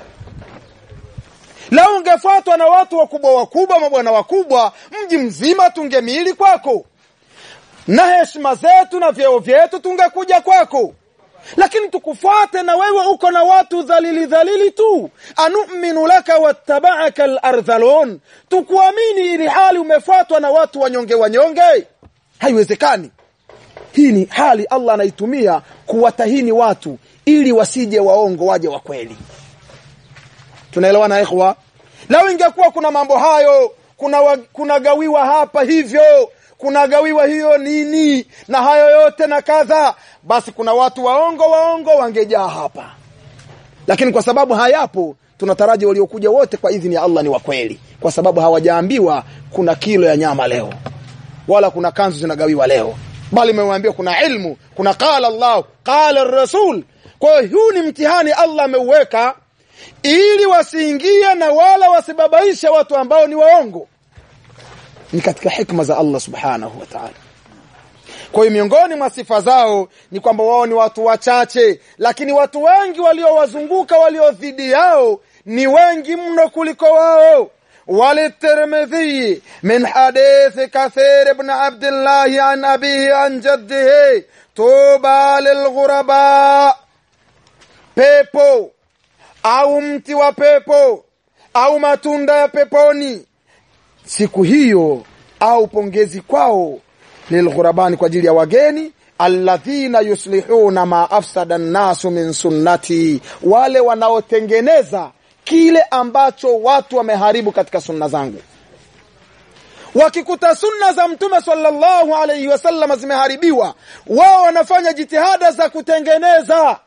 [SPEAKER 1] lau ungefuatwa na watu wakubwa wakubwa mabwana wakubwa mji mzima tungemili kwako na heshima zetu na vyeo vyetu tungekuja kwako lakini tukufuate na wewe uko na watu dhalili dhalili tu anuminu laka wattabaaka lardhalun tukuamini ili hali umefuatwa na watu wanyonge wanyonge haiwezekani hii ni hali allah anaitumia kuwatahini watu ili wasije waongo waje wa kweli tunaelewana ikhwa lau ingekuwa kuna mambo hayo kuna, wa, kuna gawiwa hapa hivyo kuna gawiwa hiyo nini na hayo yote na kadha basi kuna watu waongo waongo wangejaa hapa lakini kwa sababu hayapo tunataraji waliokuja wote kwa idhini ya allah ni wa kweli kwa sababu hawajaambiwa kuna kilo ya nyama leo wala kuna kanzu zinagawiwa leo bali imewaambia kuna ilmu kuna qala allah qala rasul kwa hiyo huu ni mtihani allah ameuweka ili wasiingie na wala wasibabaishe watu ambao ni waongo ni katika hikma za Allah subhanahu wa ta'ala kwa hiyo miongoni mwa sifa zao ni kwamba wao ni watu wachache lakini watu wengi waliowazunguka walio dhidi yao ni wengi mno kuliko wao وللترمذي من حديث كثير بن عبد الله عن أبيه عن جده طوبى للغرباء pepo au mti wa pepo au matunda ya peponi siku hiyo au pongezi kwao lilghurabani kwa ajili ya wageni alladhina yuslihuna ma afsada nnasu min sunnati wale wanaotengeneza kile ambacho watu wameharibu katika sunna zangu wakikuta sunna za mtume sallallahu alaihi wasallam zimeharibiwa wao wanafanya jitihada za kutengeneza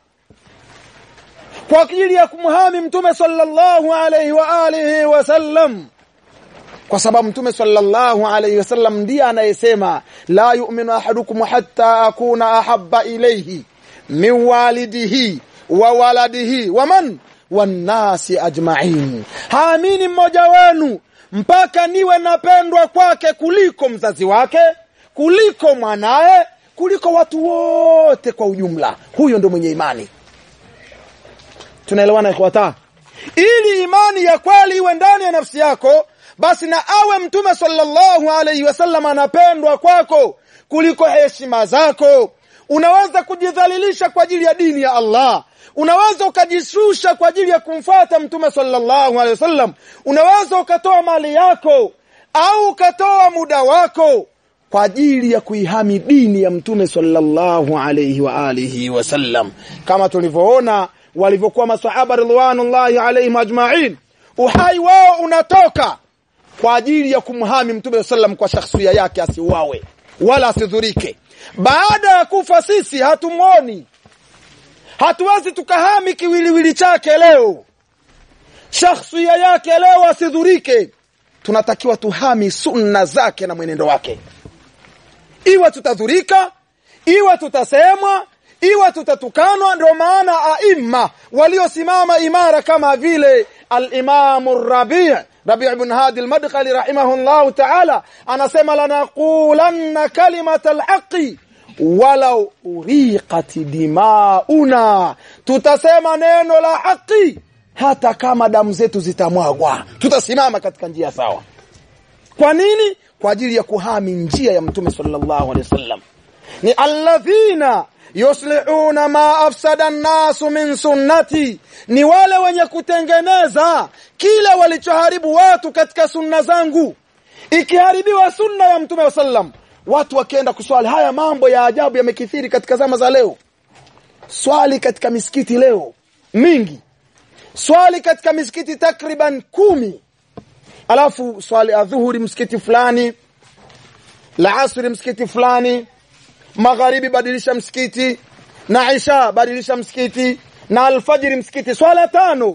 [SPEAKER 1] kwa ajili ya kumhami mtume sallallahu alaihi wa alihi wasallam kwa sababu mtume sallallahu alaihi wasallam ndiye anayesema la yu'minu ahadukum hatta akuna ahabba ilayhi min walidihi wa waladihi wa man wannasi ajma'in haamini mmoja wenu mpaka niwe napendwa kwake kuliko mzazi wake kuliko mwanaye kuliko watu wote kwa ujumla huyo ndo mwenye imani tunaelewana ikhwata ili imani ya kweli iwe ndani ya nafsi yako basi na awe mtume sallallahu alaihi wasallam anapendwa kwako kuliko heshima zako unaweza kujidhalilisha kwa ajili ya dini ya Allah unaweza ukajishusha kwa ajili ya kumfuata mtume sallallahu alaihi wasallam unaweza ukatoa mali yako au ukatoa muda wako kwa ajili ya kuihami dini ya mtume sallallahu alaihi wa alihi wasallam kama tulivyoona walivyokuwa masahaba ridwanullahi alaihim ajma'in uhai wao unatoka kwa ajili ya kumhami mtume sallam kwa shakhsia yake asiuawe wala asidhurike baada ya kufa sisi hatumwoni hatuwezi tukahami kiwiliwili chake leo shakhsia yake leo asidhurike tunatakiwa tuhami sunna zake na mwenendo wake iwe tutadhurika iwe tutasemwa iwe tutatukanwa ndio maana aima waliosimama imara kama vile al-Imam Rabi' Rabi' ibn Hadi al-Madkhali rahimahullah ta'ala anasema lanaqulanna kalimata al-haqi walau uriqat dimauna tutasema neno la haki hata kama damu zetu zitamwagwa tutasimama katika njia sawa kwa nini kwa ajili ya kuhami njia ya mtume sallallahu alaihi wasallam ni alladhina yuslihuna ma afsada an-nasu min sunnati ni wale wenye kutengeneza kile walichoharibu watu katika sunna zangu ikiharibiwa sunna ya mtume sallam watu wakienda kuswali haya mambo ya ajabu yamekithiri katika zama za leo swali katika misikiti leo mingi swali katika misikiti takriban kumi alafu swali adhuhuri msikiti fulani la asri msikiti fulani magharibi badilisha msikiti na isha badilisha msikiti na alfajiri msikiti swala tano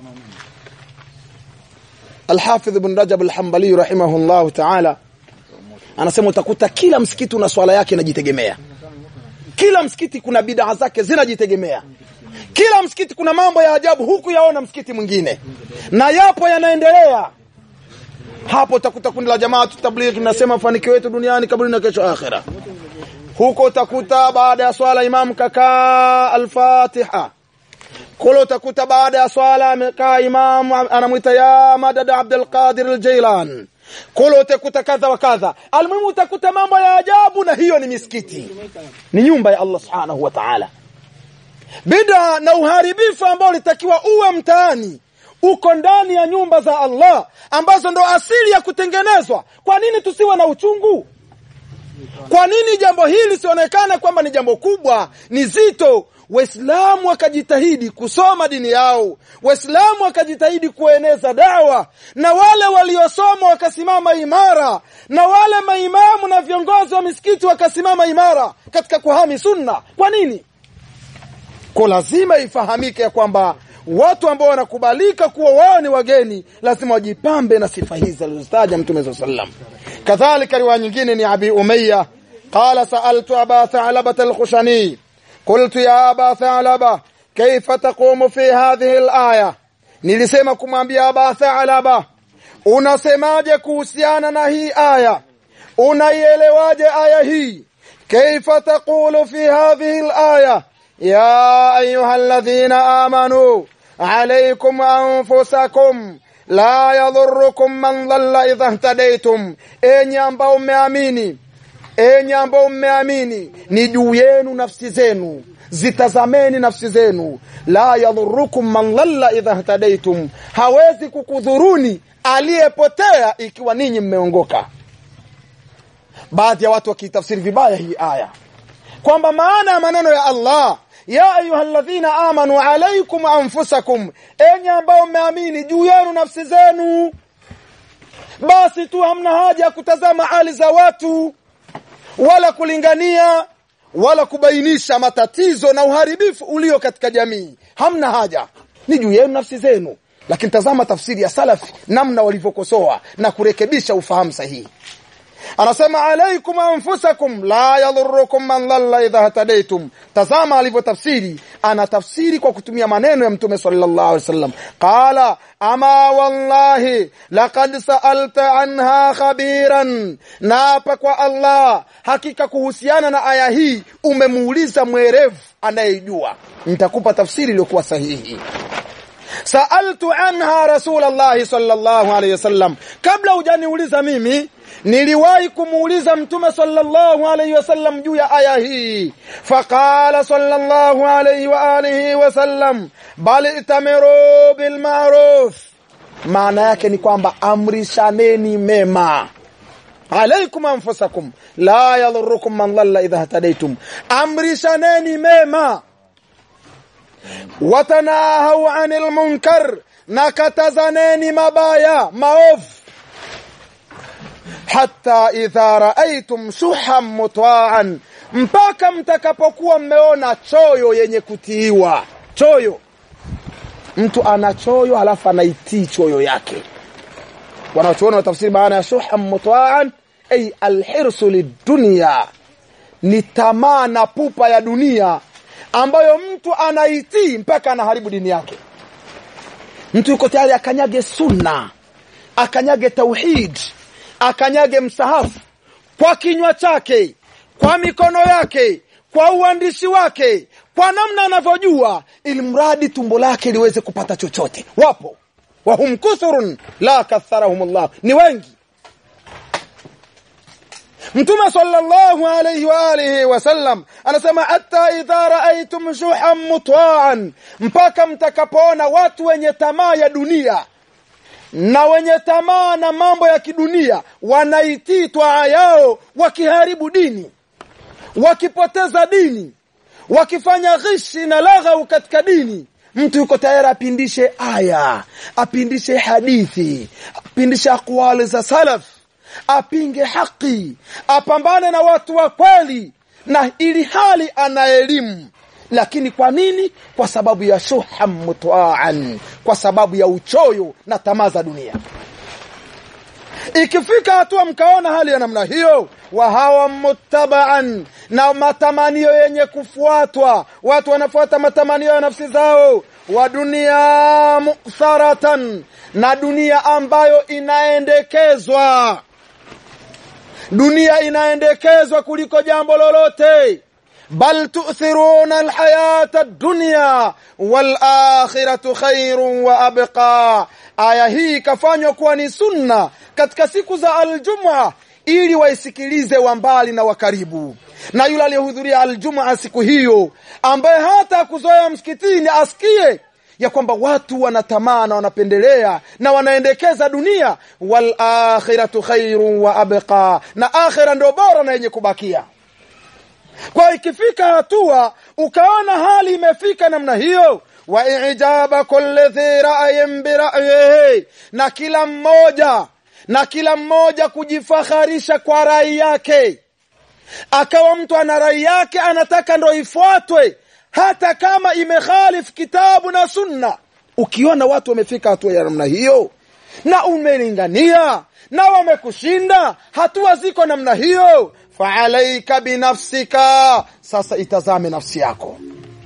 [SPEAKER 1] Al-Hafidh Ibn Rajab Al-Hanbali rahimahullah ta'ala anasema utakuta kila msikiti una swala yake inajitegemea kila msikiti kuna bid'a zake zinajitegemea kila msikiti kuna mambo ya ajabu huku yaona msikiti mwingine na yapo yanaendelea hapo utakuta kundi la jamaa tablighi tunasema mafanikio yetu duniani kabla na kesho akhera huko utakuta baada ya swala imam kakaa al-Fatiha kule utakuta baada ya swala amekaa imam anamwita ya Madad Abdul Qadir al-Jailan kule utakuta kadha wa kadha almuhimu utakuta mambo ya ajabu na hiyo ni misikiti ni nyumba ya Allah subhanahu wa ta'ala bida na uharibifu ambao litakiwa uwe mtaani uko ndani ya nyumba za Allah ambazo ndo asili ya kutengenezwa kwa nini tusiwe na uchungu kwa nini jambo hili sionekane kwamba ni jambo kubwa ni zito waislamu wakajitahidi kusoma dini yao waislamu wakajitahidi kueneza dawa na wale waliosoma wakasimama imara na wale maimamu na viongozi wa misikiti wakasimama imara katika kuhami sunna kwa nini kwa lazima ifahamike ya kwamba watu ambao wanakubalika kuwa wao ni wageni lazima wajipambe na sifa hizi alizozitaja mtume صلى الله عليه وسلم kadhalika riwaya nyingine ni abi umayya qala sa'altu aba tha'labah al-khushani qultu ya aba tha'labah kayfa taqumu fi hadhihi al-aya nilisema kumwambia aba tha'labah unasemaje kuhusiana na hii aya unaielewaje aya hii kayfa taqulu fi hadhihi al-aya ya ayuha alladhina amanu alaykum anfusakum la yadhurukum man dhalla idha ihtadaytum enyi ambao mmeamini enyi ambao mmeamini ni juu yenu nafsi zenu zitazameni nafsi zenu la yadhurukum man dhalla idha ihtadaytum hawezi kukudhuruni aliyepotea ikiwa ninyi mmeongoka baadhi ya watu wakitafsiri vibaya hii aya kwamba maana ya maneno ya Allah ya ayyuhalladhina amanu alaykum anfusakum enyi ambao mmeamini juu yenu nafsi zenu basi tu hamna haja ya kutazama hali za watu wala kulingania wala kubainisha matatizo na uharibifu ulio katika jamii hamna haja ni juu yenu nafsi zenu lakini tazama tafsiri ya salafi namna walivyokosoa na kurekebisha ufahamu sahihi anasema alaikum anfusakum la yadhurukum man dhalla idha hatadaitum tazama alivyotafsiri ana tafsiri kwa kutumia maneno ya mtume sallallahu alaihi wasallam qala ama wallahi laqad sa'alta anha khabiran naapa kwa Allah hakika kuhusiana na aya hii umemuuliza mwerevu anayejua nitakupa tafsiri iliyokuwa sahihi sa'altu anha rasulullah sallallahu alaihi wasallam kabla hujaniuliza mimi niliwahi kumuuliza mtume sallallahu alayhi wasallam juu ya aya hii faqala sallallahu alayhi wa alihi wasallam bal itamiru bil ma'ruf maana yake ni kwamba amrishaneni mema alaikum anfusakum la yadhurukum man dhalla idha hatadaitum amrishaneni mema watanahau anil munkar na katazaneni mabaya maovu hata idha raaitum shuhan mutwaan mpaka mtakapokuwa mmeona choyo yenye kutiiwa choyo mtu ana choyo halafu anaitii choyo yake wanachuona watafsiri maana ya shuhan mutwaan ay alhirsu lidunya ni tamaa na pupa ya dunia ambayo mtu anaitii mpaka anaharibu dini yake mtu yuko tayari akanyage sunna akanyage tauhid akanyage msahafu kwa kinywa chake kwa mikono yake kwa uandishi wake kwa namna anavyojua ili mradi tumbo lake liweze kupata chochote wapo wahum kuthurun la katharahum llah ni wengi mtume sallallahu alayhi wa alihi wasallam anasema hata idha raaitum shuhan mutaan mpaka mtakapoona watu wenye tamaa ya dunia na wenye tamaa na mambo ya kidunia wanaitii twaa yao wakiharibu dini wakipoteza dini wakifanya ghishi na laghau katika dini mtu yuko tayari apindishe aya apindishe hadithi apindishe aqwali za salaf apinge haki apambane na watu wa kweli na ili hali ana elimu lakini kwa nini kwa sababu ya shuha mutaan kwa sababu ya uchoyo na tamaa za dunia ikifika hatua mkaona hali ya namna hiyo wa hawa muttabaan na matamanio yenye kufuatwa watu wanafuata matamanio ya nafsi zao wa dunia muktharatan na dunia ambayo inaendekezwa dunia inaendekezwa kuliko jambo lolote bal tu'thiruna alhayata ad-dunya wal akhiratu khairun wa abqa aya hii ikafanywa kuwa ni sunna katika siku za aljum'a ili waisikilize wa mbali na wa karibu na yule aliyehudhuria aljum'a siku hiyo ambaye hata kuzoea msikitini asikie ya kwamba watu wanatamaa na wanapendelea na wanaendekeza dunia wal akhiratu khairun wa abqa na akhira ndio bora na yenye kubakia kwa ikifika hatua ukaona hali imefika namna hiyo wa ijaba kulli dhi ra'yin bi ra'yihi na kila mmoja na kila mmoja kujifaharisha kwa rai yake akawa mtu ana rai yake anataka ndo ifuatwe hata kama imekhalif kitabu na sunna ukiona watu wamefika hatua ya namna hiyo na umelingania na wamekushinda hatua ziko namna hiyo faalaika binafsika sasa itazame nafsi yako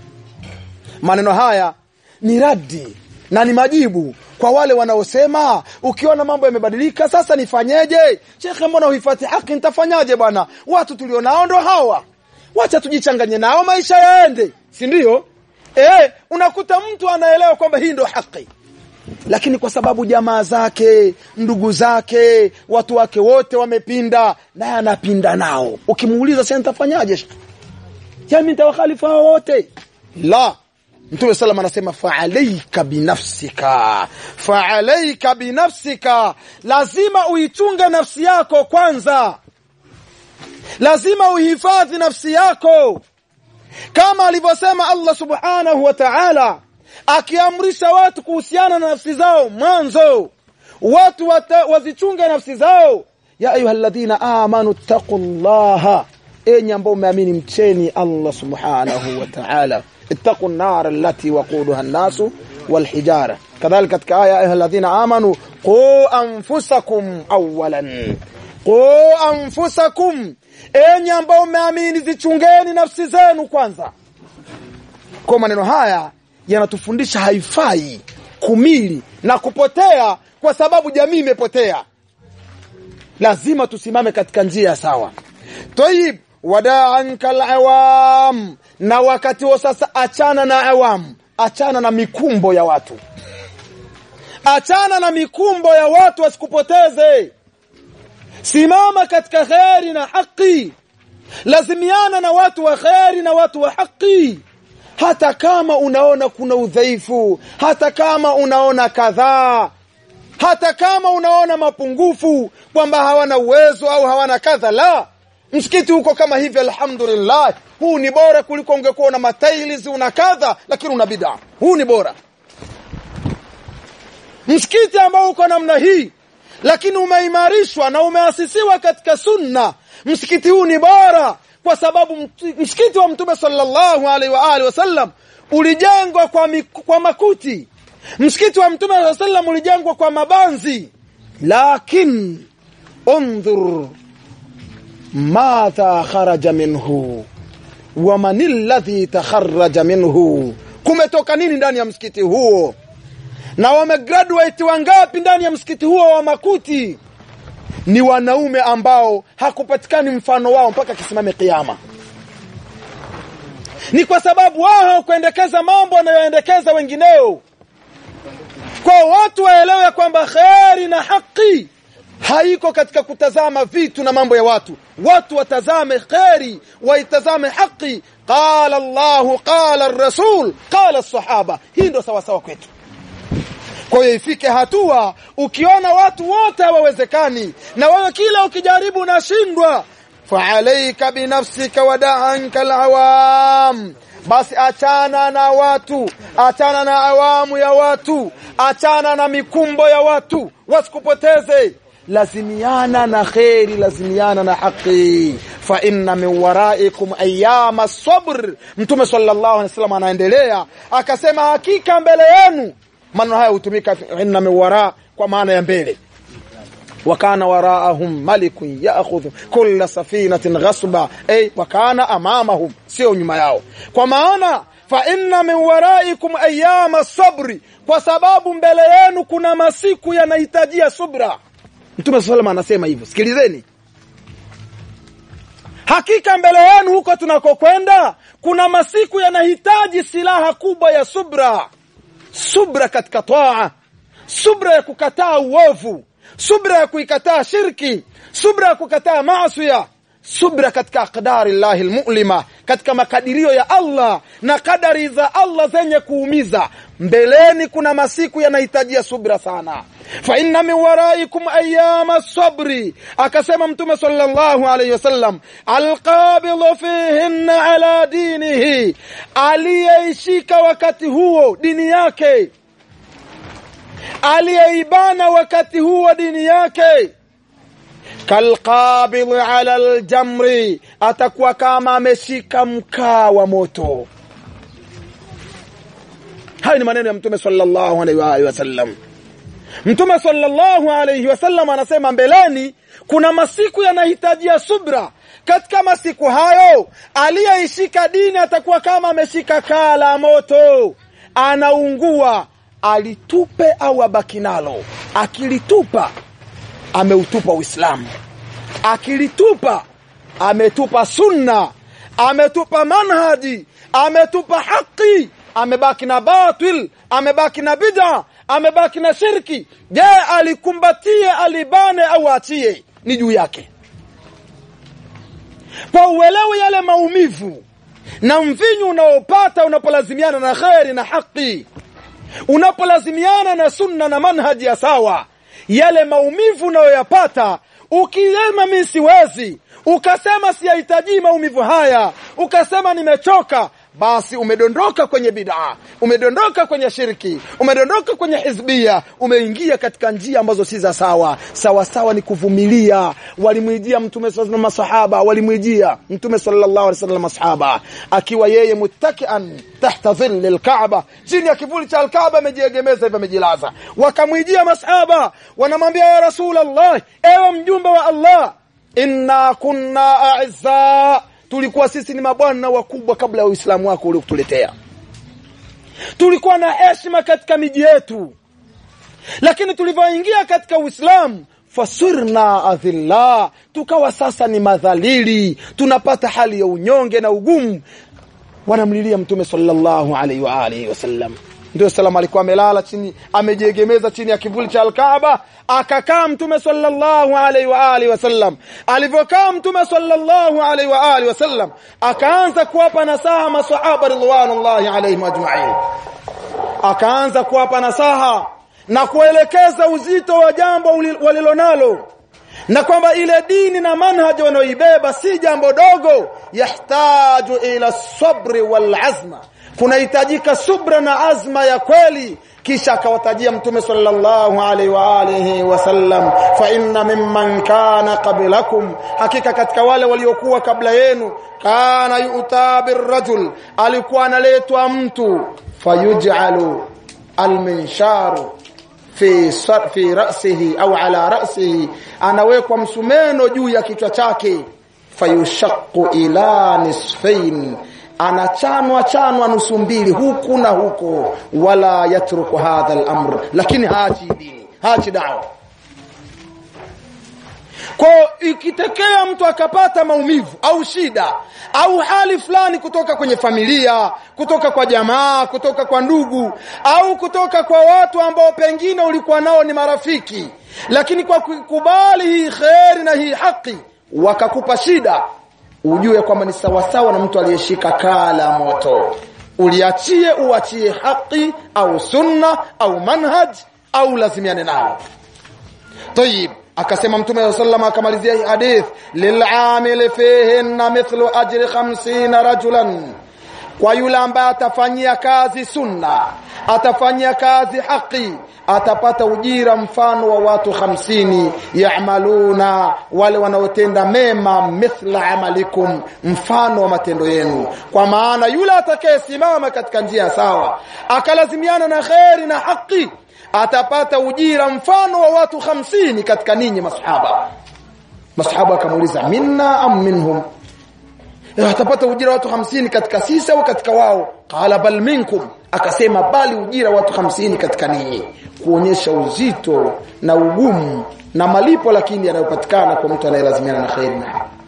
[SPEAKER 1] maneno haya ni radi na ni majibu kwa wale wanaosema ukiona mambo yamebadilika sasa nifanyeje shekhe mbona huifati haki nitafanyaje bwana watu tulionao ndo hawa wacha tujichanganye nao maisha yaende si ndio eh unakuta mtu anaelewa kwamba hii ndo haki lakini kwa sababu jamaa zake ndugu zake watu wake wote wamepinda naye anapinda nao ukimuuliza sasa nitafanyaje jami nitawakhalifu hao wote la mtume salam anasema faalaika binafsika faalaika binafsika lazima uitunge nafsi yako kwanza lazima uhifadhi nafsi yako kama alivyosema Allah subhanahu wa ta'ala akiamrisha watu kuhusiana na nafsi zao mwanzo watu wata, wazichunge nafsi zao ya ayyuhalladhina amanu taqullaha enyi ambao umeamini mcheni Allah subhanahu wa ta'ala ittaqu an-nar allati waquduha an-nasu wal-hijara kadhalika katika aya ayyuhalladhina amanu qu anfusakum awwalan qu anfusakum enyi ambao umeamini zichungeni nafsi zenu kwanza kwa maneno haya yanatufundisha haifai kumili na kupotea kwa sababu jamii imepotea lazima tusimame katika njia sawa toyib wada'anka al-awam na wakati wa sasa achana na awam achana na mikumbo ya watu achana na mikumbo ya watu wasikupoteze simama katika kheri na haki lazimiana na watu wa kheri na watu wa haki hata kama unaona kuna udhaifu hata kama unaona kadhaa hata kama unaona mapungufu kwamba hawana uwezo au hawana kadha la msikiti huko kama hivi alhamdulillah huu ni bora kuliko ungekuwa una matailiz una kadha lakini una bid'a huu ni bora msikiti ambao uko namna hii lakini umeimarishwa na umeasisiwa katika sunna msikiti huu ni bora kwa sababu msikiti wa mtume sallallahu alaihi wa alihi wasallam ulijengwa kwa, miku, kwa makuti msikiti wa mtume sallallahu sallam ulijengwa kwa mabanzi lakin undhur madha kharaja minhu wa man alladhi takharaja minhu kumetoka nini ndani ya msikiti huo na wamegraduate wangapi ndani ya msikiti huo wa makuti ni wanaume ambao hakupatikani mfano wao mpaka kisimame kiyama ni kwa sababu wao hawakuendekeza mambo wanayoendekeza wengineo kwa watu waelewe kwamba kheri na haki haiko katika kutazama vitu na mambo ya watu watu watazame kheri waitazame haki qala Allahu qala rasul qala sahaba hii ndio sawa sawa kwetu kwa hiyo ifike hatua ukiona watu wote hawawezekani na wewe kila ukijaribu unashindwa faalaika binafsika wadaanka alawam basi achana na watu achana na awamu ya watu achana na mikumbo ya watu wasikupoteze lazimiana na kheri lazimiana na haki fa inna min waraikum ayama sabr mtume sallallahu alaihi wasallam anaendelea akasema hakika mbele yenu maneno haya hutumika inna min wara kwa maana ya mbele وكان وراءهم ملك ياخذ كل سفينه غصبا اي وكان امامهم sio nyuma yao kwa maana fa inna min waraikum ayyama sabri kwa sababu mbele yenu kuna masiku yanahitajia subra mtume sallallahu anasema hivyo sikilizeni hakika mbele yenu huko tunakokwenda kuna masiku yanahitaji silaha kubwa ya subra subra katika taa subra ya kukataa uovu subra ya kuikataa shirki subra ya kukataa maasiya subra katika aqdari llahi lmulima katika makadirio ya allah na kadari za allah zenye kuumiza mbeleni kuna masiku yanahitajia subra sana fa inna min waraikum ayama sabri akasema mtume sallallahu alayhi wasallam alqabidhu fihinna ala dinihi aliyeishika wakati huo dini yake aliyeibana wakati huo dini yake kalqabidhi ala aljamri atakuwa kama ameshika mkaa wa moto hayo ni maneno ya mtume sallallahu alaihi wa alihi wasallam mtume sallallahu alaihi wasallam anasema mbeleni kuna masiku yanahitajia subra katika masiku hayo aliyeishika dini atakuwa kama ameshika kaa la moto anaungua alitupe au abaki nalo akilitupa ameutupa uislamu akilitupa ametupa sunna ametupa manhaji ametupa haki amebaki na batil amebaki na bid'a amebaki na shirki je alikumbatie alibane au achie ni juu yake kwa uelewe yale maumivu na mvinyu unaopata unapolazimiana na kheri na haki unapolazimiana na sunna na manhaji ya sawa yale maumivu unayoyapata ukisema mi siwezi ukasema siyahitaji maumivu haya ukasema nimechoka basi umedondoka kwenye bidaa umedondoka kwenye shirki umedondoka kwenye hizbia umeingia katika njia ambazo si za sawa sawa sawa ni kuvumilia walimwijia mtume na masahaba walimwijia mtume sallallahu alaihi wasallam masahaba akiwa yeye muttakian tahta dhilli alkaaba chini ya kivuli cha alkaaba amejiegemeza hivyo amejilaza wakamwijia masahaba wanamwambia ya rasulullah ewe mjumbe wa allah inna kunna a'izza tulikuwa sisi ni mabwana wakubwa kabla ya uislamu wako uliokutuletea tulikuwa na heshima katika miji yetu lakini tulivyoingia katika uislamu fasirna adhilla tukawa sasa ni madhalili tunapata hali ya unyonge na ugumu wanamlilia mtume sallallahu alaihi wa alihi wasallam ndio salam alikuwa amelala chini amejiegemeza chini ya kivuli cha alkaaba akakaa mtume sallallahu alaihi wa alihi wasallam alivyokaa mtume sallallahu alaihi wa alihi wasallam akaanza kuwapa nasaha masahaba ridwanullahi alaihim ajma'in akaanza kuwapa nasaha na kuelekeza uzito wa jambo walilonalo na kwamba ile dini na manhaji wanaoibeba si jambo dogo yahtaju ila sabri wal azma kunahitajika subra na azma ya kweli kisha akawatajia mtume sallallahu alaihi wa alihi wasallam fa inna mimman kana qablakum hakika katika wale waliokuwa kabla yenu kana yu'ta birrajul alikuwa analetwa mtu fayuj'alu alminsharu fi fi ra'sihi au ala ra'sihi anawekwa msumeno juu ya kichwa chake fayushaqqu ila nisfain anachanwa chanwa nusu mbili huku na huko wala yatruku hadha al-amr lakini haachi dini haachi dawa kwa ikitekea mtu akapata maumivu au shida au hali fulani kutoka kwenye familia kutoka kwa jamaa kutoka kwa ndugu au kutoka kwa watu ambao pengine ulikuwa nao ni marafiki lakini kwa kukubali hii kheri na hii haki wakakupa shida ujue kwamba ni sawasawa na mtu aliyeshika kaa la moto uliachie uachie haki au sunna au manhaj au lazimiane nao tayib akasema mtume sallam akamalizia hii hadith lil'amil fihinna mithlu ajri 50 rajulan kwa yule ambaye atafanyia kazi sunna atafanyia kazi haki atapata ujira mfano wa watu hamsini yaamaluna wale wanaotenda mema mithla amalikum mfano wa matendo yenu kwa maana yule atakayesimama katika njia sawa akalazimiana na kheri na haki atapata ujira mfano wa watu hamsini katika ninyi masahaba masahaba akamuuliza minna am minhum atapata ujira watu hamsini katika sisi au katika wao qala bal minkum akasema bali ujira watu hamsini katika ninyi kuonyesha uzito na ugumu na malipo lakini yanayopatikana kwa mtu anayelazimiana na khairi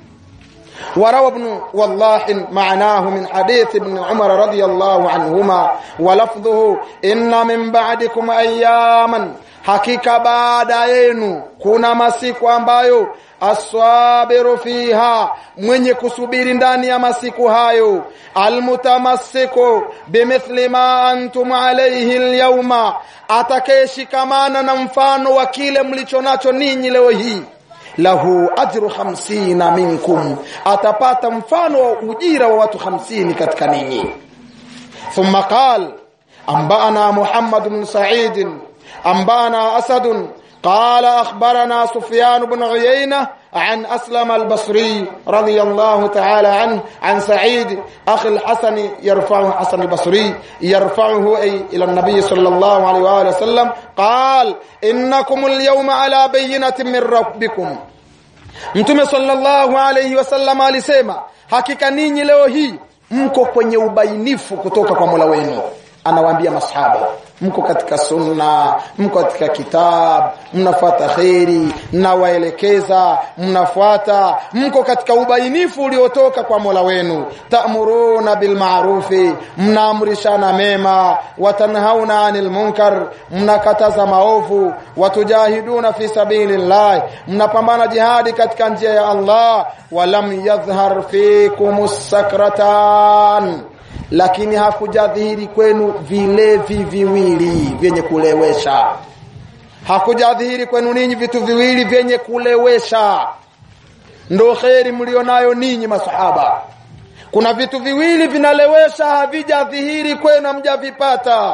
[SPEAKER 1] وروى ابن والله معناه من حديث ابن عمر رضي الله عنهما ولفظه إن من بعدكم أياما hakika baada yenu kuna masiku ambayo aswabiru fiha mwenye kusubiri ndani ya masiku hayo almutamassiku bimithli ma antum alayhi alyawma atakayeshikamana na mfano wa kile mlicho nacho ninyi leo hii lahu ajru hamsina minkum atapata mfano wa ujira wa watu hamsini katika ninyi thumma qal ambana muhammad bin sa'id ambana asad قال أخبرنا سفيان بن عيينة عن أسلم البصري رضي الله تعالى عنه عن سعيد أخي الحسن يرفعه حسن البصري يرفعه أي إلى النبي صلى الله عليه وآله وسلم قال إنكم اليوم على بينة من ربكم Mtume sallallahu alayhi wasallam alisema hakika ninyi leo hii mko kwenye ubainifu kutoka kwa Mola wenu anawaambia masahaba mko katika sunna mko katika kitab mnafuata khairi mnawaelekeza mnafuata mko katika ubainifu uliotoka kwa Mola wenu ta'muruna bil ma'rufi mnaamrishana mema watanhauna 'anil munkar mnakataza maovu watujahiduna fi sabilillah mnapambana jihadi katika njia ya Allah walam yadhhar fikumus sakratan lakini hakujadhihiri kwenu vilevi viwili vyenye kulewesha hakujadhihiri kwenu ninyi vitu viwili vyenye kulewesha ndo kheri mlionayo ninyi masahaba kuna vitu viwili vinalewesha havijadhihiri kwenu hamjavipata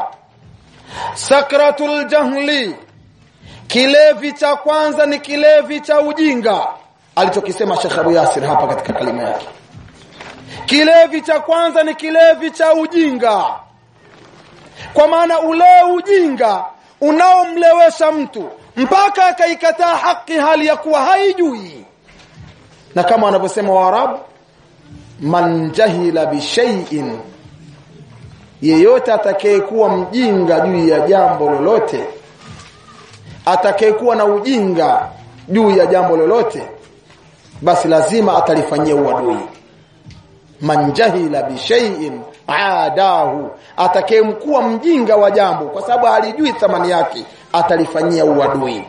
[SPEAKER 1] sakratul jahli kilevi cha kwanza ni kilevi cha ujinga alichokisema Sheikh Abu Yasir hapa katika kalima yake kilevi cha kwanza ni kilevi cha ujinga kwa maana ule ujinga unaomlewesha mtu mpaka akaikataa haki hali ya kuwa haijui na kama wanavyosema waarabu man jahila bishaiin yeyote atakayekuwa mjinga juu ya jambo lolote atakayekuwa na ujinga juu ya jambo lolote basi lazima atalifanyia uadui man jahila bishaiin adahu atakayemkuwa mjinga wa jambo kwa sababu halijui thamani yake atalifanyia uadui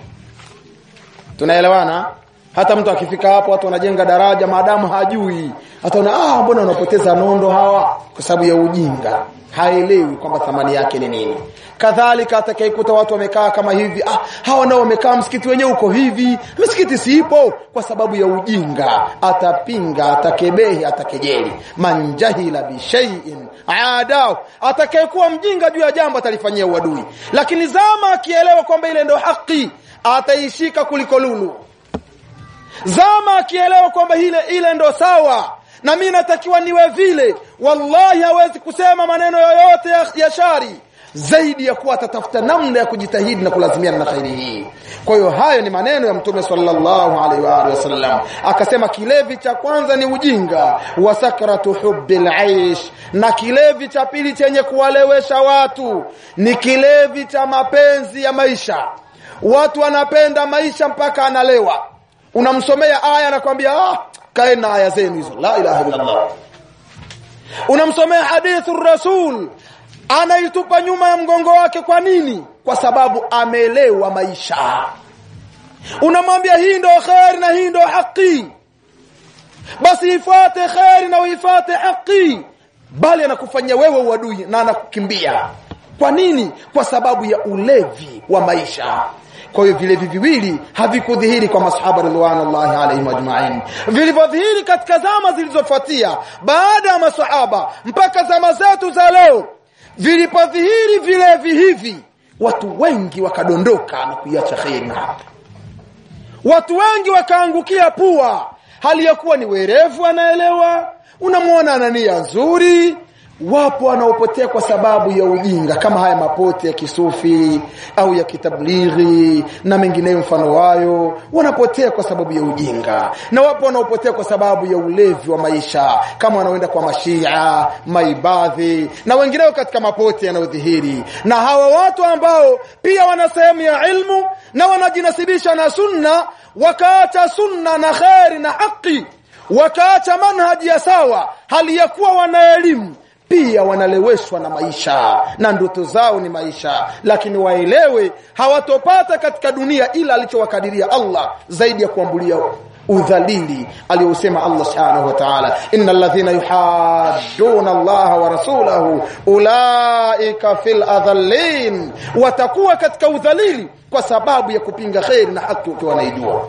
[SPEAKER 1] tunaelewana hata mtu akifika hapo watu wanajenga daraja maadamu hajui ataona ah mbona wanapoteza nondo hawa kwa sababu ya ujinga haelewi kwamba thamani yake ni nini kadhalika atakayekuta watu wamekaa kama hivi ah hawa nao wamekaa msikiti wenyewe uko hivi msikiti siipo kwa sababu ya ujinga atapinga atakebehi atakejeli manjahila bishaiin adau atakayekuwa mjinga juu ya jambo atalifanyia uadui lakini zama akielewa kwamba ile ndio haki ataishika kuliko lulu zama akielewa kwamba ile ile ndo sawa na mimi natakiwa niwe vile wallahi hawezi kusema maneno yoyote ya, ya shari zaidi ya kuwa atatafuta namna ya kujitahidi na kulazimiana na khairi hii kwa hiyo hayo ni maneno ya mtume sallallahu alaihi wa alihi wasallam akasema kilevi cha kwanza ni ujinga wa sakratu hubbil aish na kilevi cha pili chenye kuwalewesha watu ni kilevi cha mapenzi ya maisha watu wanapenda maisha mpaka analewa unamsomea aya anakwambia ah kaeni na aya zenu hizo la ilaha illa allah unamsomea hadithu rasul anaitupa nyuma ya mgongo wake kwa nini kwa sababu ameelewa maisha unamwambia hii ndo kheri na hii ndo haki basi ifuate kheri na uifuate haki bali anakufanyia wewe uadui na anakukimbia kwa nini kwa sababu ya ulevi wa maisha kwa hiyo vilevi viwili havikudhihiri kwa masahaba ridwanullahi alaihim ajmain vilivyodhihiri katika zama zilizofuatia baada ya masahaba mpaka zama zetu za leo vilipodhihiri vilevi hivi watu wengi wakadondoka na kuiacha kheri watu wengi wakaangukia pua hali ya kuwa ni werevu anaelewa unamwona ana nia nzuri wapo wanaopotea kwa sababu ya ujinga kama haya mapote ya kisufi au ya kitablighi na mengineyo mfano wayo wanapotea kwa sababu ya ujinga na wapo wanaopotea kwa sababu ya ulevi wa maisha kama wanaoenda kwa mashia maibadhi na wengineo katika mapote yanayodhihiri na hawa watu ambao pia wana sehemu ya ilmu na wanajinasibisha na sunna wakaacha sunna na kheri na haki wakaacha manhaji ya sawa hali ya kuwa wana elimu pia wanaleweshwa na maisha na ndoto zao ni maisha lakini waelewe hawatopata katika dunia ila alichowakadiria Allah zaidi ya kuambulia udhalili aliyosema Allah subhanahu wa ta'ala innal ladhina yuhadduna Allah wa rasulahu ulaika fil adhallin watakuwa katika udhalili kwa sababu ya kupinga khairi na haki ukiwa naijua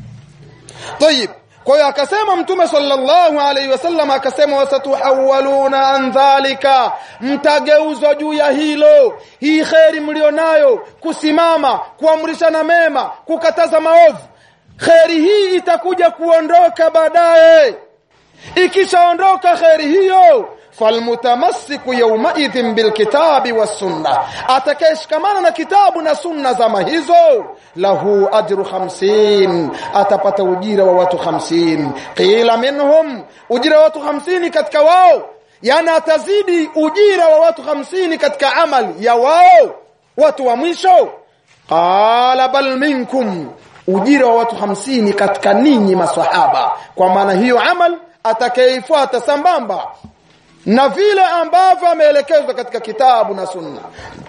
[SPEAKER 1] طيب kwa hiyo akasema mtume sallallahu alaihi wasallam akasema wasatuhawaluna an dhalika mtageuzwa juu ya hilo hii kheri mlionayo kusimama kuamrishana mema kukataza maovu kheri hii itakuja kuondoka baadaye ikishaondoka kheri hiyo falmutamassiku yaumaidhin bilkitabi wassunna atakayeshikamana na kitabu na sunna zama hizo lahu ajru 50 atapata ujira wa watu 50 qila minhum ujira wa watu 50 katika wao yani atazidi ujira wa watu 50 katika amali ya wao watu wa mwisho qala bal minkum ujira wa watu 50 katika ninyi maswahaba kwa maana hiyo amal atakayeifuata sambamba na vile ambavyo ameelekezwa katika kitabu na sunna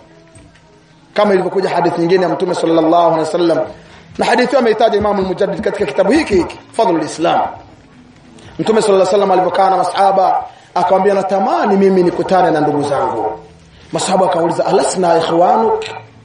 [SPEAKER 1] kama ilivyokuja hadithi nyingine ya mtume sallallahu alaihi wasallam na hadithi hiyo ameitaja Imam al-Mujaddid katika kitabu hiki hiki Fadhlul Islam mtume sallallahu alaihi wasallam alipokaa na masahaba akamwambia natamani mimi nikutane na ndugu zangu masahaba akauliza alasna ikhwanuk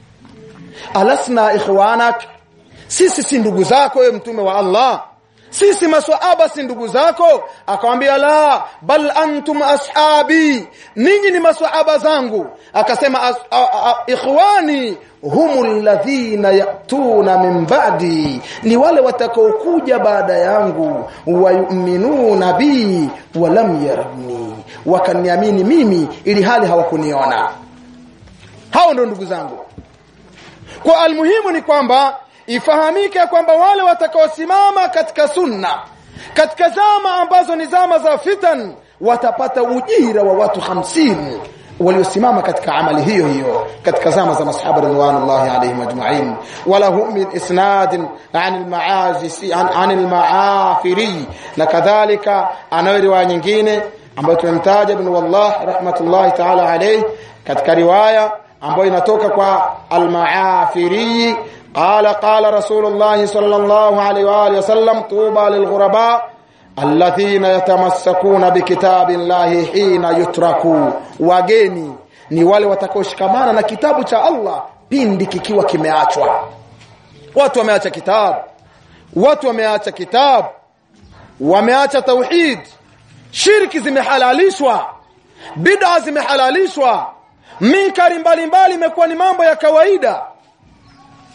[SPEAKER 1] alasna ikhwanak sisi si ndugu zako wewe mtume wa Allah sisi maswahaba si ndugu zako akamwambia la bal antum ashabi ninyi ni maswahaba zangu akasema as, a, a, ikhwani humul ladhina yatuna min ba'di ni wale watakaokuja baada yangu wayuminuna bi walam yarani wakaniamini mimi ili hali hawakuniona hao ndio ndugu zangu kwa almuhimu ni kwamba ifahamike kwamba wale watakaosimama katika sunna katika zama ambazo ni zama za fitan watapata ujira wa watu 50 waliosimama katika amali hiyo hiyo katika zama za masahaba ridwanullahi alayhim ajma'in wala hum min isnad an al-ma'azisi an, an al-ma'afiri na kadhalika anayo riwaya nyingine ambayo tumemtaja ibn wallah rahmatullahi ta'ala alayhi katika riwaya ambayo inatoka kwa al-ma'afiri قال قال رسول الله صلى الله عليه واله وسلم طوبى للغرباء الذين يتمسكون بكتاب الله حين يتركوا wageni ni wale watakaoshikamana na kitabu cha Allah pindi kikiwa kimeachwa watu wameacha kitabu watu wameacha kitabu wameacha tauhid shirki zimehalalishwa bid'a zimehalalishwa minkari mbalimbali imekuwa ni mambo ya kawaida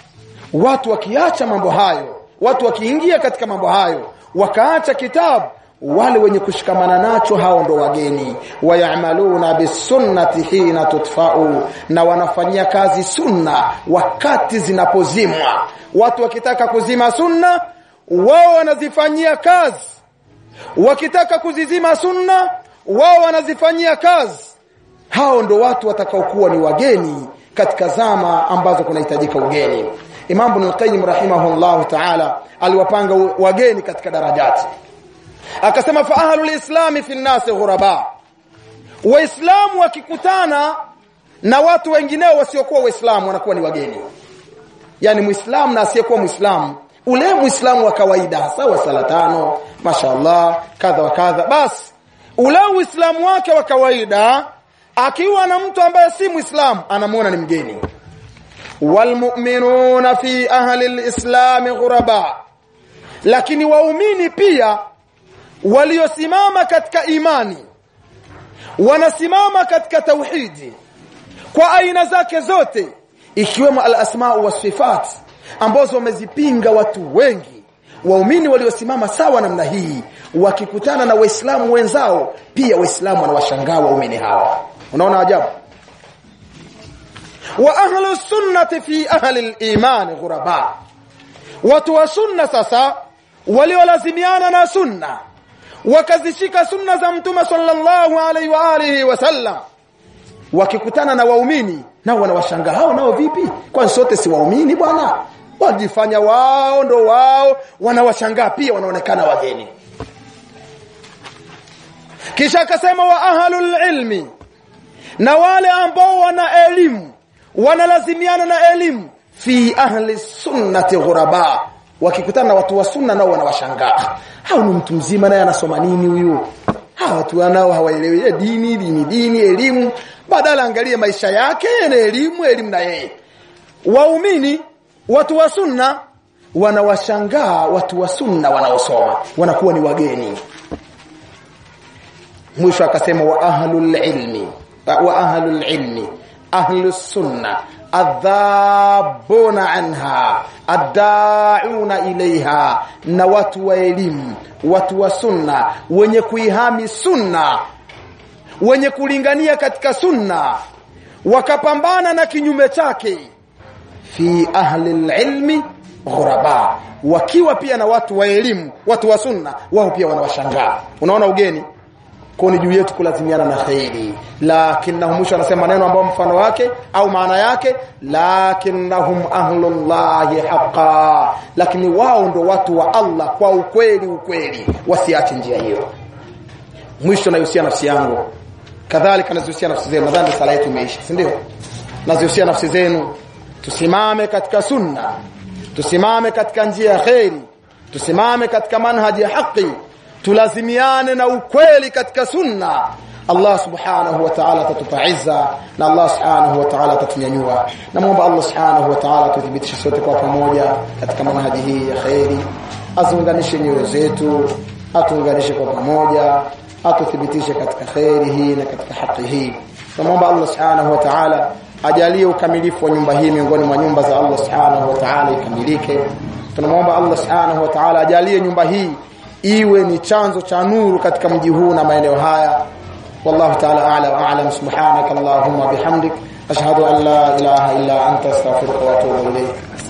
[SPEAKER 1] watu wakiacha mambo hayo watu wakiingia katika mambo hayo wakaacha kitabu wale wenye kushikamana nacho hao ndo wageni wayamaluna bisunnati hina tutfau na wanafanyia kazi sunna wakati zinapozimwa watu wakitaka kuzima sunna wao wanazifanyia kazi wakitaka kuzizima sunna wao wanazifanyia kazi hao ndo watu watakaokuwa ni wageni katika zama ambazo kunahitajika ugeni Imam Ibn al-Qayyim rahimahullahu ta'ala aliwapanga wageni katika darajati akasema fa ahlul islam fi an-nas ghuraba waislamu wakikutana na watu wengineo wasiokuwa waislamu wanakuwa ni wageni yani muislamu na asiyekuwa muislamu ule muislamu wa kawaida sawa sala tano mashaallah kadha wa kadha basi ule uislamu wake wa kawaida akiwa na mtu ambaye si muislamu anamuona ni mgeni walmu'minuna fi ahli alislam ghuraba lakini waumini pia waliosimama katika imani wanasimama katika tauhidi kwa aina zake zote ikiwemo al-asma wa sifat ambazo wamezipinga watu wengi waumini waliosimama sawa namna hii wakikutana na waislamu wenzao pia waislamu wanawashangaa waumini hawa unaona ajabu wa ahlu sunnati fi ahli al-iman ghuraba watu wa sunna sasa waliolazimiana na sunna wakazishika sunna za mtume sallallahu alaihi wa alihi wasallam wakikutana na waumini nao wanawashangaa hao nao vipi kwani sote si waumini bwana wajifanya wao ndo wao wanawashangaa pia wanaonekana wageni kisha akasema wa ahlul ilmi na wale ambao wana elimu wanalazimiana na elimu fi ahli sunnati ghuraba wakikutana na watu wa sunna nao wanawashangaa hao ni mtu mzima naye anasoma nini huyu hawa watu wanao hawaelewi dini dini dini elimu badala angalie maisha yake na elimu elimu na yeye waumini watu wa sunna wanawashangaa watu wa sunna wanaosoma wanakuwa ni wageni mwisho akasema wa ahlul ilmi wa ahlul ilmi ahlus sunna adhabuna anha addauna ilaiha na watu wa elimu watu wa sunna wenye kuihami sunna wenye kulingania katika sunna wakapambana na kinyume chake fi ahli ilmi ghuraba wakiwa pia na watu wa elimu watu wa sunna wao pia wanawashangaa unaona ugeni kwa ni juu yetu kulazimiana na khairi lakinnahum mwisho anasema neno ambao mfano wake au maana yake lakinnahum ahlullahi haqa lakini wao ndo watu wa Allah kwa ukweli ukweli wasiache njia hiyo mwisho nayohusia nafsi yangu kadhalika nazihusia nafsi zenu nadhani sala yetu imeisha si ndio nazihusia nafsi zenu tusimame katika sunna tusimame katika njia ya khairi tusimame katika manhaji ya haki tulazimiane na ukweli katika sunna Allah subhanahu wa ta'ala atatupa izza na Allah subhanahu wa ta'ala atatunyanyua namuomba Allah subhanahu wa ta'ala tuthibitishe sote kwa pamoja katika manhaji hii ya khairi aziunganishe nyoyo zetu atuunganishe kwa pamoja atuthibitishe katika khairi hii na katika haki hii namuomba Allah subhanahu wa ta'ala ajalie ukamilifu wa nyumba hii miongoni mwa nyumba za Allah subhanahu wa ta'ala ikamilike tunamwomba Allah subhanahu wa ta'ala ajalie nyumba hii iwe ni chanzo cha nuru katika mji huu na maeneo haya wallahu ta'ala a'la wa a'lam subhanaka allahumma bihamdik ashhadu an la ilaha illa anta astaghfiruka wa atubu ilayk